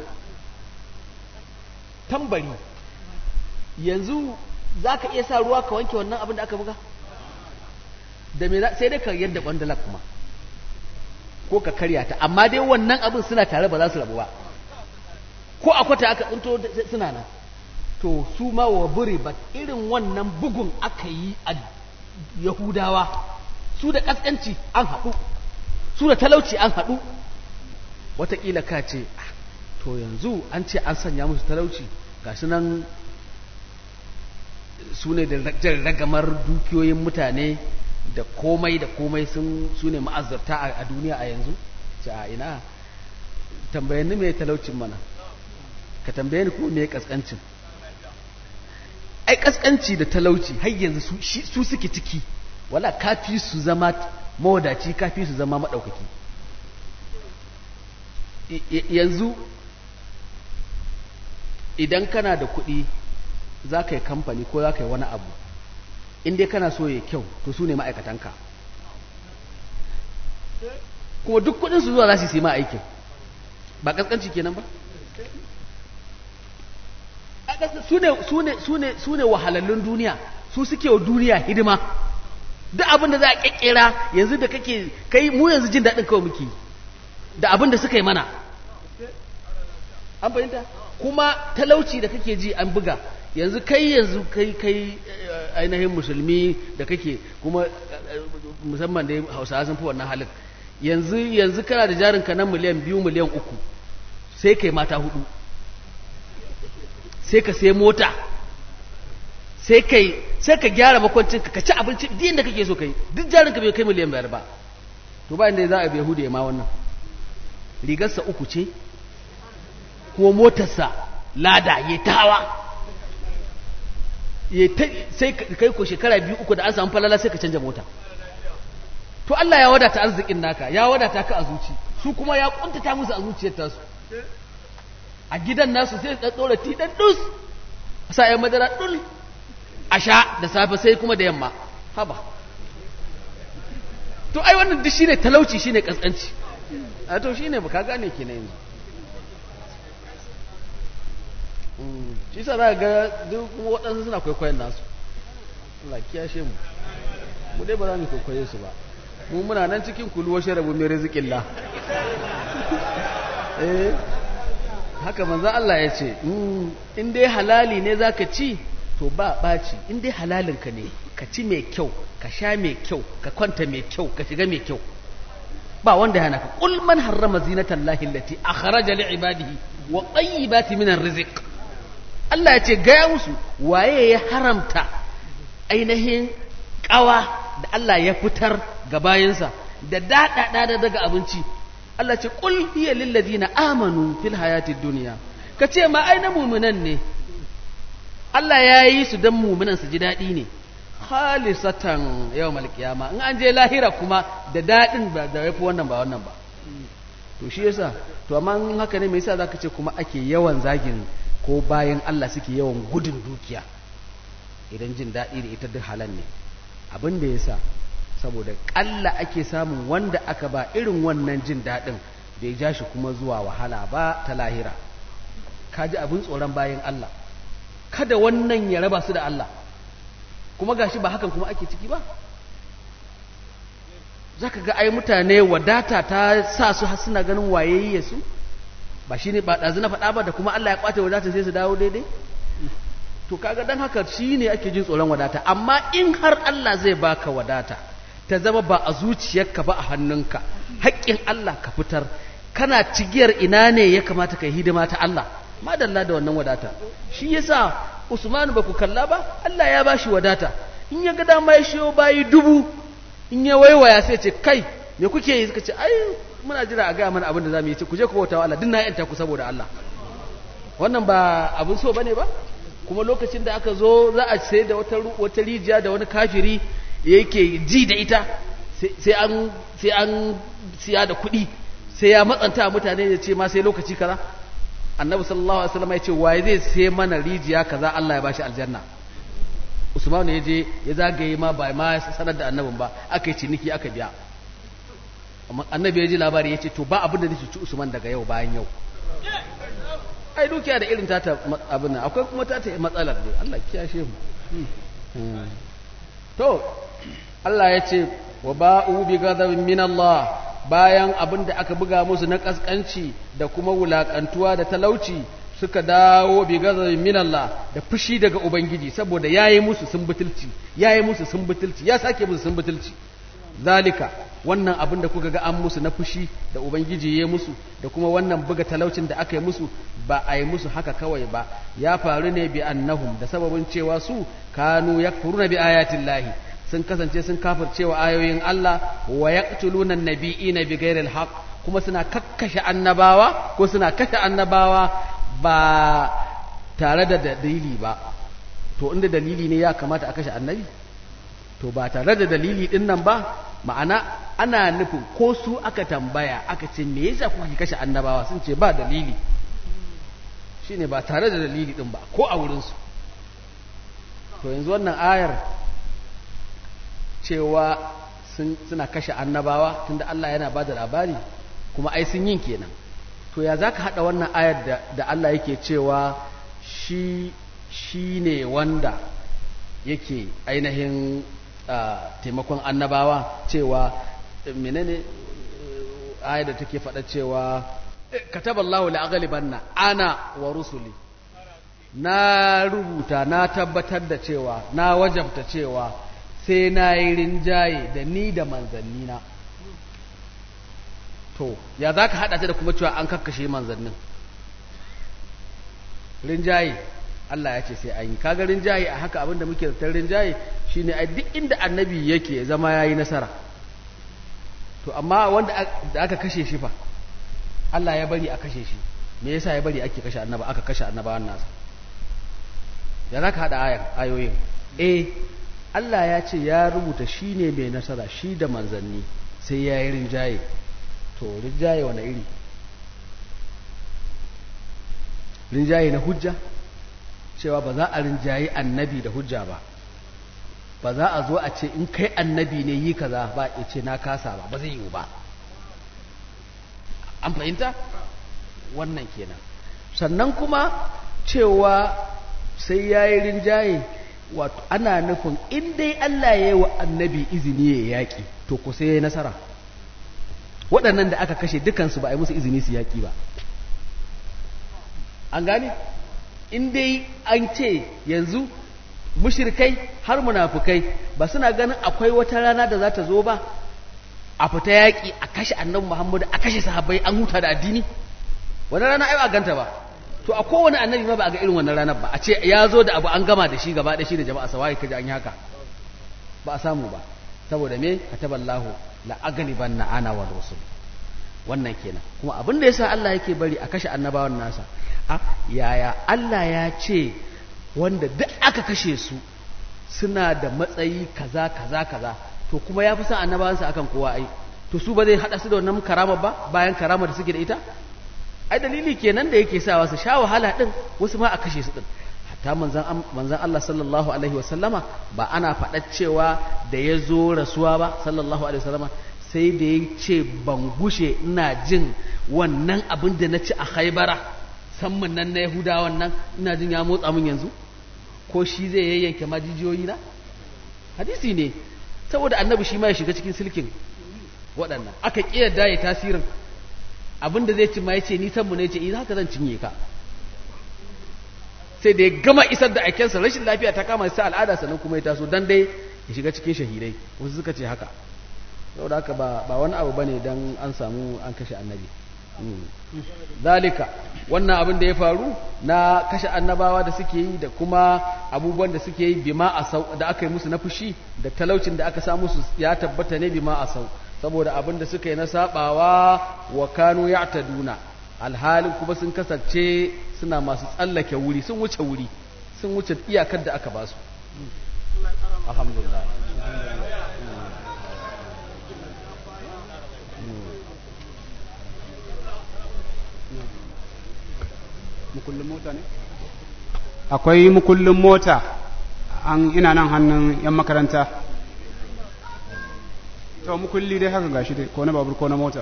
tambari yanzu za ka iya sa ruwa ka wanke wannan abin da aka buga da me sai dai ka yadda kwandala kuma ko ka karya ta amma dai wannan abin suna tare ba za su rabu ba ko a kwata aka tsinto suna nan to su ma wa buri ba irin wannan bugun aka yi a yahudawa su da kaskanci an haɗu su da talauci an haɗu wataƙila ka ce to yanzu an ce an sanya musu talauci ga su nan su ne da ragamar dukiyoyin mutane da komai da komai sun su ne ma'azarta a duniya a yanzu ce a ina tambayanni mai talaucin mana ka tambaye ni kuma mai kaskancin ai kaskanci da talauci har yanzu su suke ciki wala kafi su zama mawadaci kafi su zama maɗaukaki yanzu idan kana da kuɗi za ka yi kamfani ko za ka yi wani abu inda kana so ya kyau to su ne ma'aikatanka kuma duk kuɗin su zuwa za su yi ma aikin ba ƙasƙanci kenan ba su ne wahalallun duniya su suke wa duniya hidima duk abin da za a ƙirƙira yanzu da kake kai mu yanzu jin daɗin kawai muke da abin da suka yi mana an fahimta kuma talauci da kake ji an buga yanzu kai yanzu kai kai ainihin musulmi da kake kuma musamman da hausawa sun fi wannan halin yanzu yanzu kana da jarinka na miliyan biyu miliyan uku sai kai mata hudu sai ka sai mota sai kai sai ka gyara makwancin ka ci abinci duk inda kake so kai duk jarinka bai kai miliyan biyar ba to ba inda za a bai hudu ya ma wannan rigarsa uku ce ko motarsa lada ya tawa sai kai ko shekara biyu uku da an samu falala sai ka canja mota to Allah ya wadata arzikin naka ya wadata ka a zuci su kuma ya kuntata musu a zuciyar tasu a gidan nasu sai su tsora ti dan dus sa ya madara dul a sha da safe sai kuma da yamma haba to ai wannan duk shine talauci shine kaskanci a to shine ba ka gane kenan yanzu shi sa za ga duk waɗansu suna kwaikwayon nasu Allah kiyashe mu mu dai ba za mu kwaikwaye su ba mu muna nan cikin kuluwa sharabu mai rizikin la eh haka manzan Allah ya ce in dai halali ne za ka ci to ba ɓaci in dai halalinka ne ka ci mai kyau ka sha mai kyau ka kwanta mai kyau ka shiga mai kyau ba wanda yana ka qul man harrama zinatan lahi allati akhraja li ibadihi wa tayyibati min rizq Allah ya ce gaya musu waye ya haramta ainihin kawa da Allah ya fitar ga bayansa da daɗaɗa daga abinci Allah ce qul hiya lil ladina amanu fil hayati dunya ka ce ma ai na mu'minan ne Allah ya yi su dan mu'minan su ji daɗi ne khalisatan yawmal qiyama in an je lahira kuma da daɗin ba da yafi wannan ba wannan ba to shi yasa to amma haka ne me yasa zaka ce kuma ake yawan zagin ko bayan Allah suke yawan gudun dukiya idan jin daɗi da ita duk halan ne abin da ya sa saboda ƙalla ake samun wanda aka ba irin wannan jin daɗin bai ja shi kuma zuwa wahala ba ta lahira ka ji abin tsoron bayan Allah kada wannan ya raba su da Allah kuma gashi ba hakan kuma ake ciki ba za ka ga ai mutane wadata ta sa su har suna ganin wayayye su ba shi ne ba ɗazu na faɗa ba da kuma Allah ya ƙwace wadata sai su dawo daidai to kaga dan haka shi ne ake jin tsoron wadata amma in har Allah zai baka wadata ta zama ba a zuciyarka ba a hannunka haƙƙin Allah ka fitar kana cigiyar ina ne ya kamata ka yi hidima ta Allah madalla da wannan wadata shi yasa Usman ba ku kalla ba Allah ya bashi wadata in ya ga dama ya shiyo bayi dubu in ya waiwaya sai ce kai me kuke yi suka ce ai muna jira a gaya mana abin da zamu yi ce ku je ku bauta wa Allah din na yanta ku saboda Allah wannan ba abin so bane ba kuma lokacin da aka zo za a sai da wata wata rijiya da wani kafiri yake ji da ita sai an sai an siya da kuɗi sai ya matsanta mutane ya ce ma sai lokaci kaza annabi sallallahu alaihi wasallam ya ce waye zai sai mana rijiya kaza Allah ya bashi aljanna Usman ya je ya zagaye ma ba ma sanar da annabin ba aka yi ciniki aka biya annabi ya ji labari ya ce to ba abin da nake ci Usman daga yau bayan yau ai dukiya da irin tata abin nan akwai kuma tata matsalar ne Allah kiyashe mu to Allah ya ce wa ba'u bi ghadabin min Allah bayan abin da aka buga musu na kaskanci da kuma wulakantuwa da talauci suka dawo bi ghadabin min Allah da fushi daga ubangiji saboda yayi musu sun butulci yayi musu sun butulci ya sake musu sun butulci zalika wannan abin da kuka ga an musu na fushi da ubangiji ya musu da kuma wannan buga talaucin da aka yi musu ba a yi musu haka kawai ba ya faru ne bi annahum da sababin cewa su kanu yakfuruna bi ayatin lahi sun kasance sun kafircewa ayoyin Allah wa yaqtuluna an-nabiyina bi ghairi al kuma suna kakkashe annabawa ko suna kashe annabawa ba tare da dalili ba to inda dalili ne ya kamata a kashe annabi to ba tare da dalili din nan ba ma'ana ana nufin ko su aka tambaya aka ce me yasa kuka kashe annabawa sun ce ba dalili shine ba tare da dalili din ba ko a wurin su to yanzu wannan ayar cewa suna kashe annabawa tunda Allah yana ba da labari kuma ai sun yin kenan to ya zaka hada wannan ayar da, da Allah yake cewa shi shi ne wanda yake ainihin taimakon annabawa cewa menene ayar da take faɗa cewa kataballahu la'aghlibanna ana wa rusuli na rubuta na tabbatar da cewa na wajabta cewa sai na yi rinjaye da ni da manzannina to ya za ka haɗa ta da kuma cewa an kakkashe manzannin rinjaye Allah ya ce sai an yi kaga rinjaye a haka abinda muke zartar rinjaye shine a duk inda annabi yake zama yayi nasara to amma wanda da aka kashe shi fa Allah ya bari a kashe shi me yasa ya bari ake kashe annaba aka kashe annabawan nasa ya zaka hada ayar ayoyin eh Allah ya ce ya rubuta shine mai nasara shi da manzanni sai ya yi rinjaye to rinjaye wani iri rinjaye na hujja cewa ba za a rinjaye annabi da hujja ba ba za a zo a ce in kai annabi ne yi kaza ba ya ce na kasa ba ba zai yiwu ba an fahimta wannan kenan sannan kuma cewa sai ya yi rinjaye wato ana nufin in dai Allah ya yi wa annabi izini ya yaƙi to ku sai ya yi nasara waɗannan da aka kashe dukansu ba a yi musu izini su yaƙi ba an gane in dai an ce yanzu mushirkai har munafukai ba suna ganin akwai wata rana da za ta zo ba a fita yaƙi a kashe annabi muhammadu a kashe sahabbai an huta da addini wani rana ai ba ganta ba to a kowane annabi ma ba a ga irin wannan ranar ba a ce ya zo da abu an gama da shi gaba da shi da jama'a sawai kaji an yi haka ba a samu ba saboda me kataballahu la aghlibanna ana wa rusul wannan kenan kuma abin da yasa Allah yake bari a kashe annabawan nasa a yaya Allah ya ce wanda duk aka kashe su suna da matsayi kaza kaza kaza to kuma ya fi son annabawansa akan kowa ai to su ba zai hada su da wannan karama ba bayan karama da suke da ita ai dalili kenan da yake sawa su sha wahala din wasu ma a kashe su din hatta manzon manzon Allah sallallahu alaihi wasallama ba ana faɗa cewa da ya zo rasuwa ba sallallahu alaihi wasallama sai da ya ce ban gushe ina jin wannan abin da na ci a haibara samman nan na yahudawan nan ina jin ya motsa min yanzu ko shi zai yayyanke majijiyoyi na hadisi ne saboda annabi shi ma ya shiga cikin silkin waɗannan aka ƙiyarda ya tasirin abin da zai ci ma ya ce ni sanmu ne ya ce ina haka zan cinye ka sai da ya gama isar da aikensa rashin lafiya ta kama sai al'ada sannan kuma ya taso dan dai ya shiga cikin shahidai wasu suka ce haka saboda haka ba wani abu bane dan an samu an kashe annabi zalika wannan abin da ya faru na kashe annabawa da suke yi da kuma abubuwan da suke yi bima asau da aka yi musu na fushi da talaucin da aka samu su ya tabbata ne bima asau saboda abin da suka yi na sabawa wa kanu ya'taduna alhalin kuma sun kasance suna masu tsallake wuri sun wuce wuri sun wuce iyakar da aka basu alhamdulillah mukullin mota ne akwai mukullin mota an ina nan hannun yan makaranta to mukulli dai haka gashi dai ko na babur ko na mota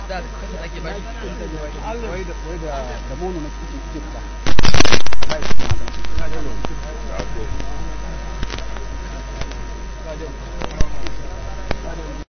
da kasa ake baki wai da wai da da mono na cikin cikin fita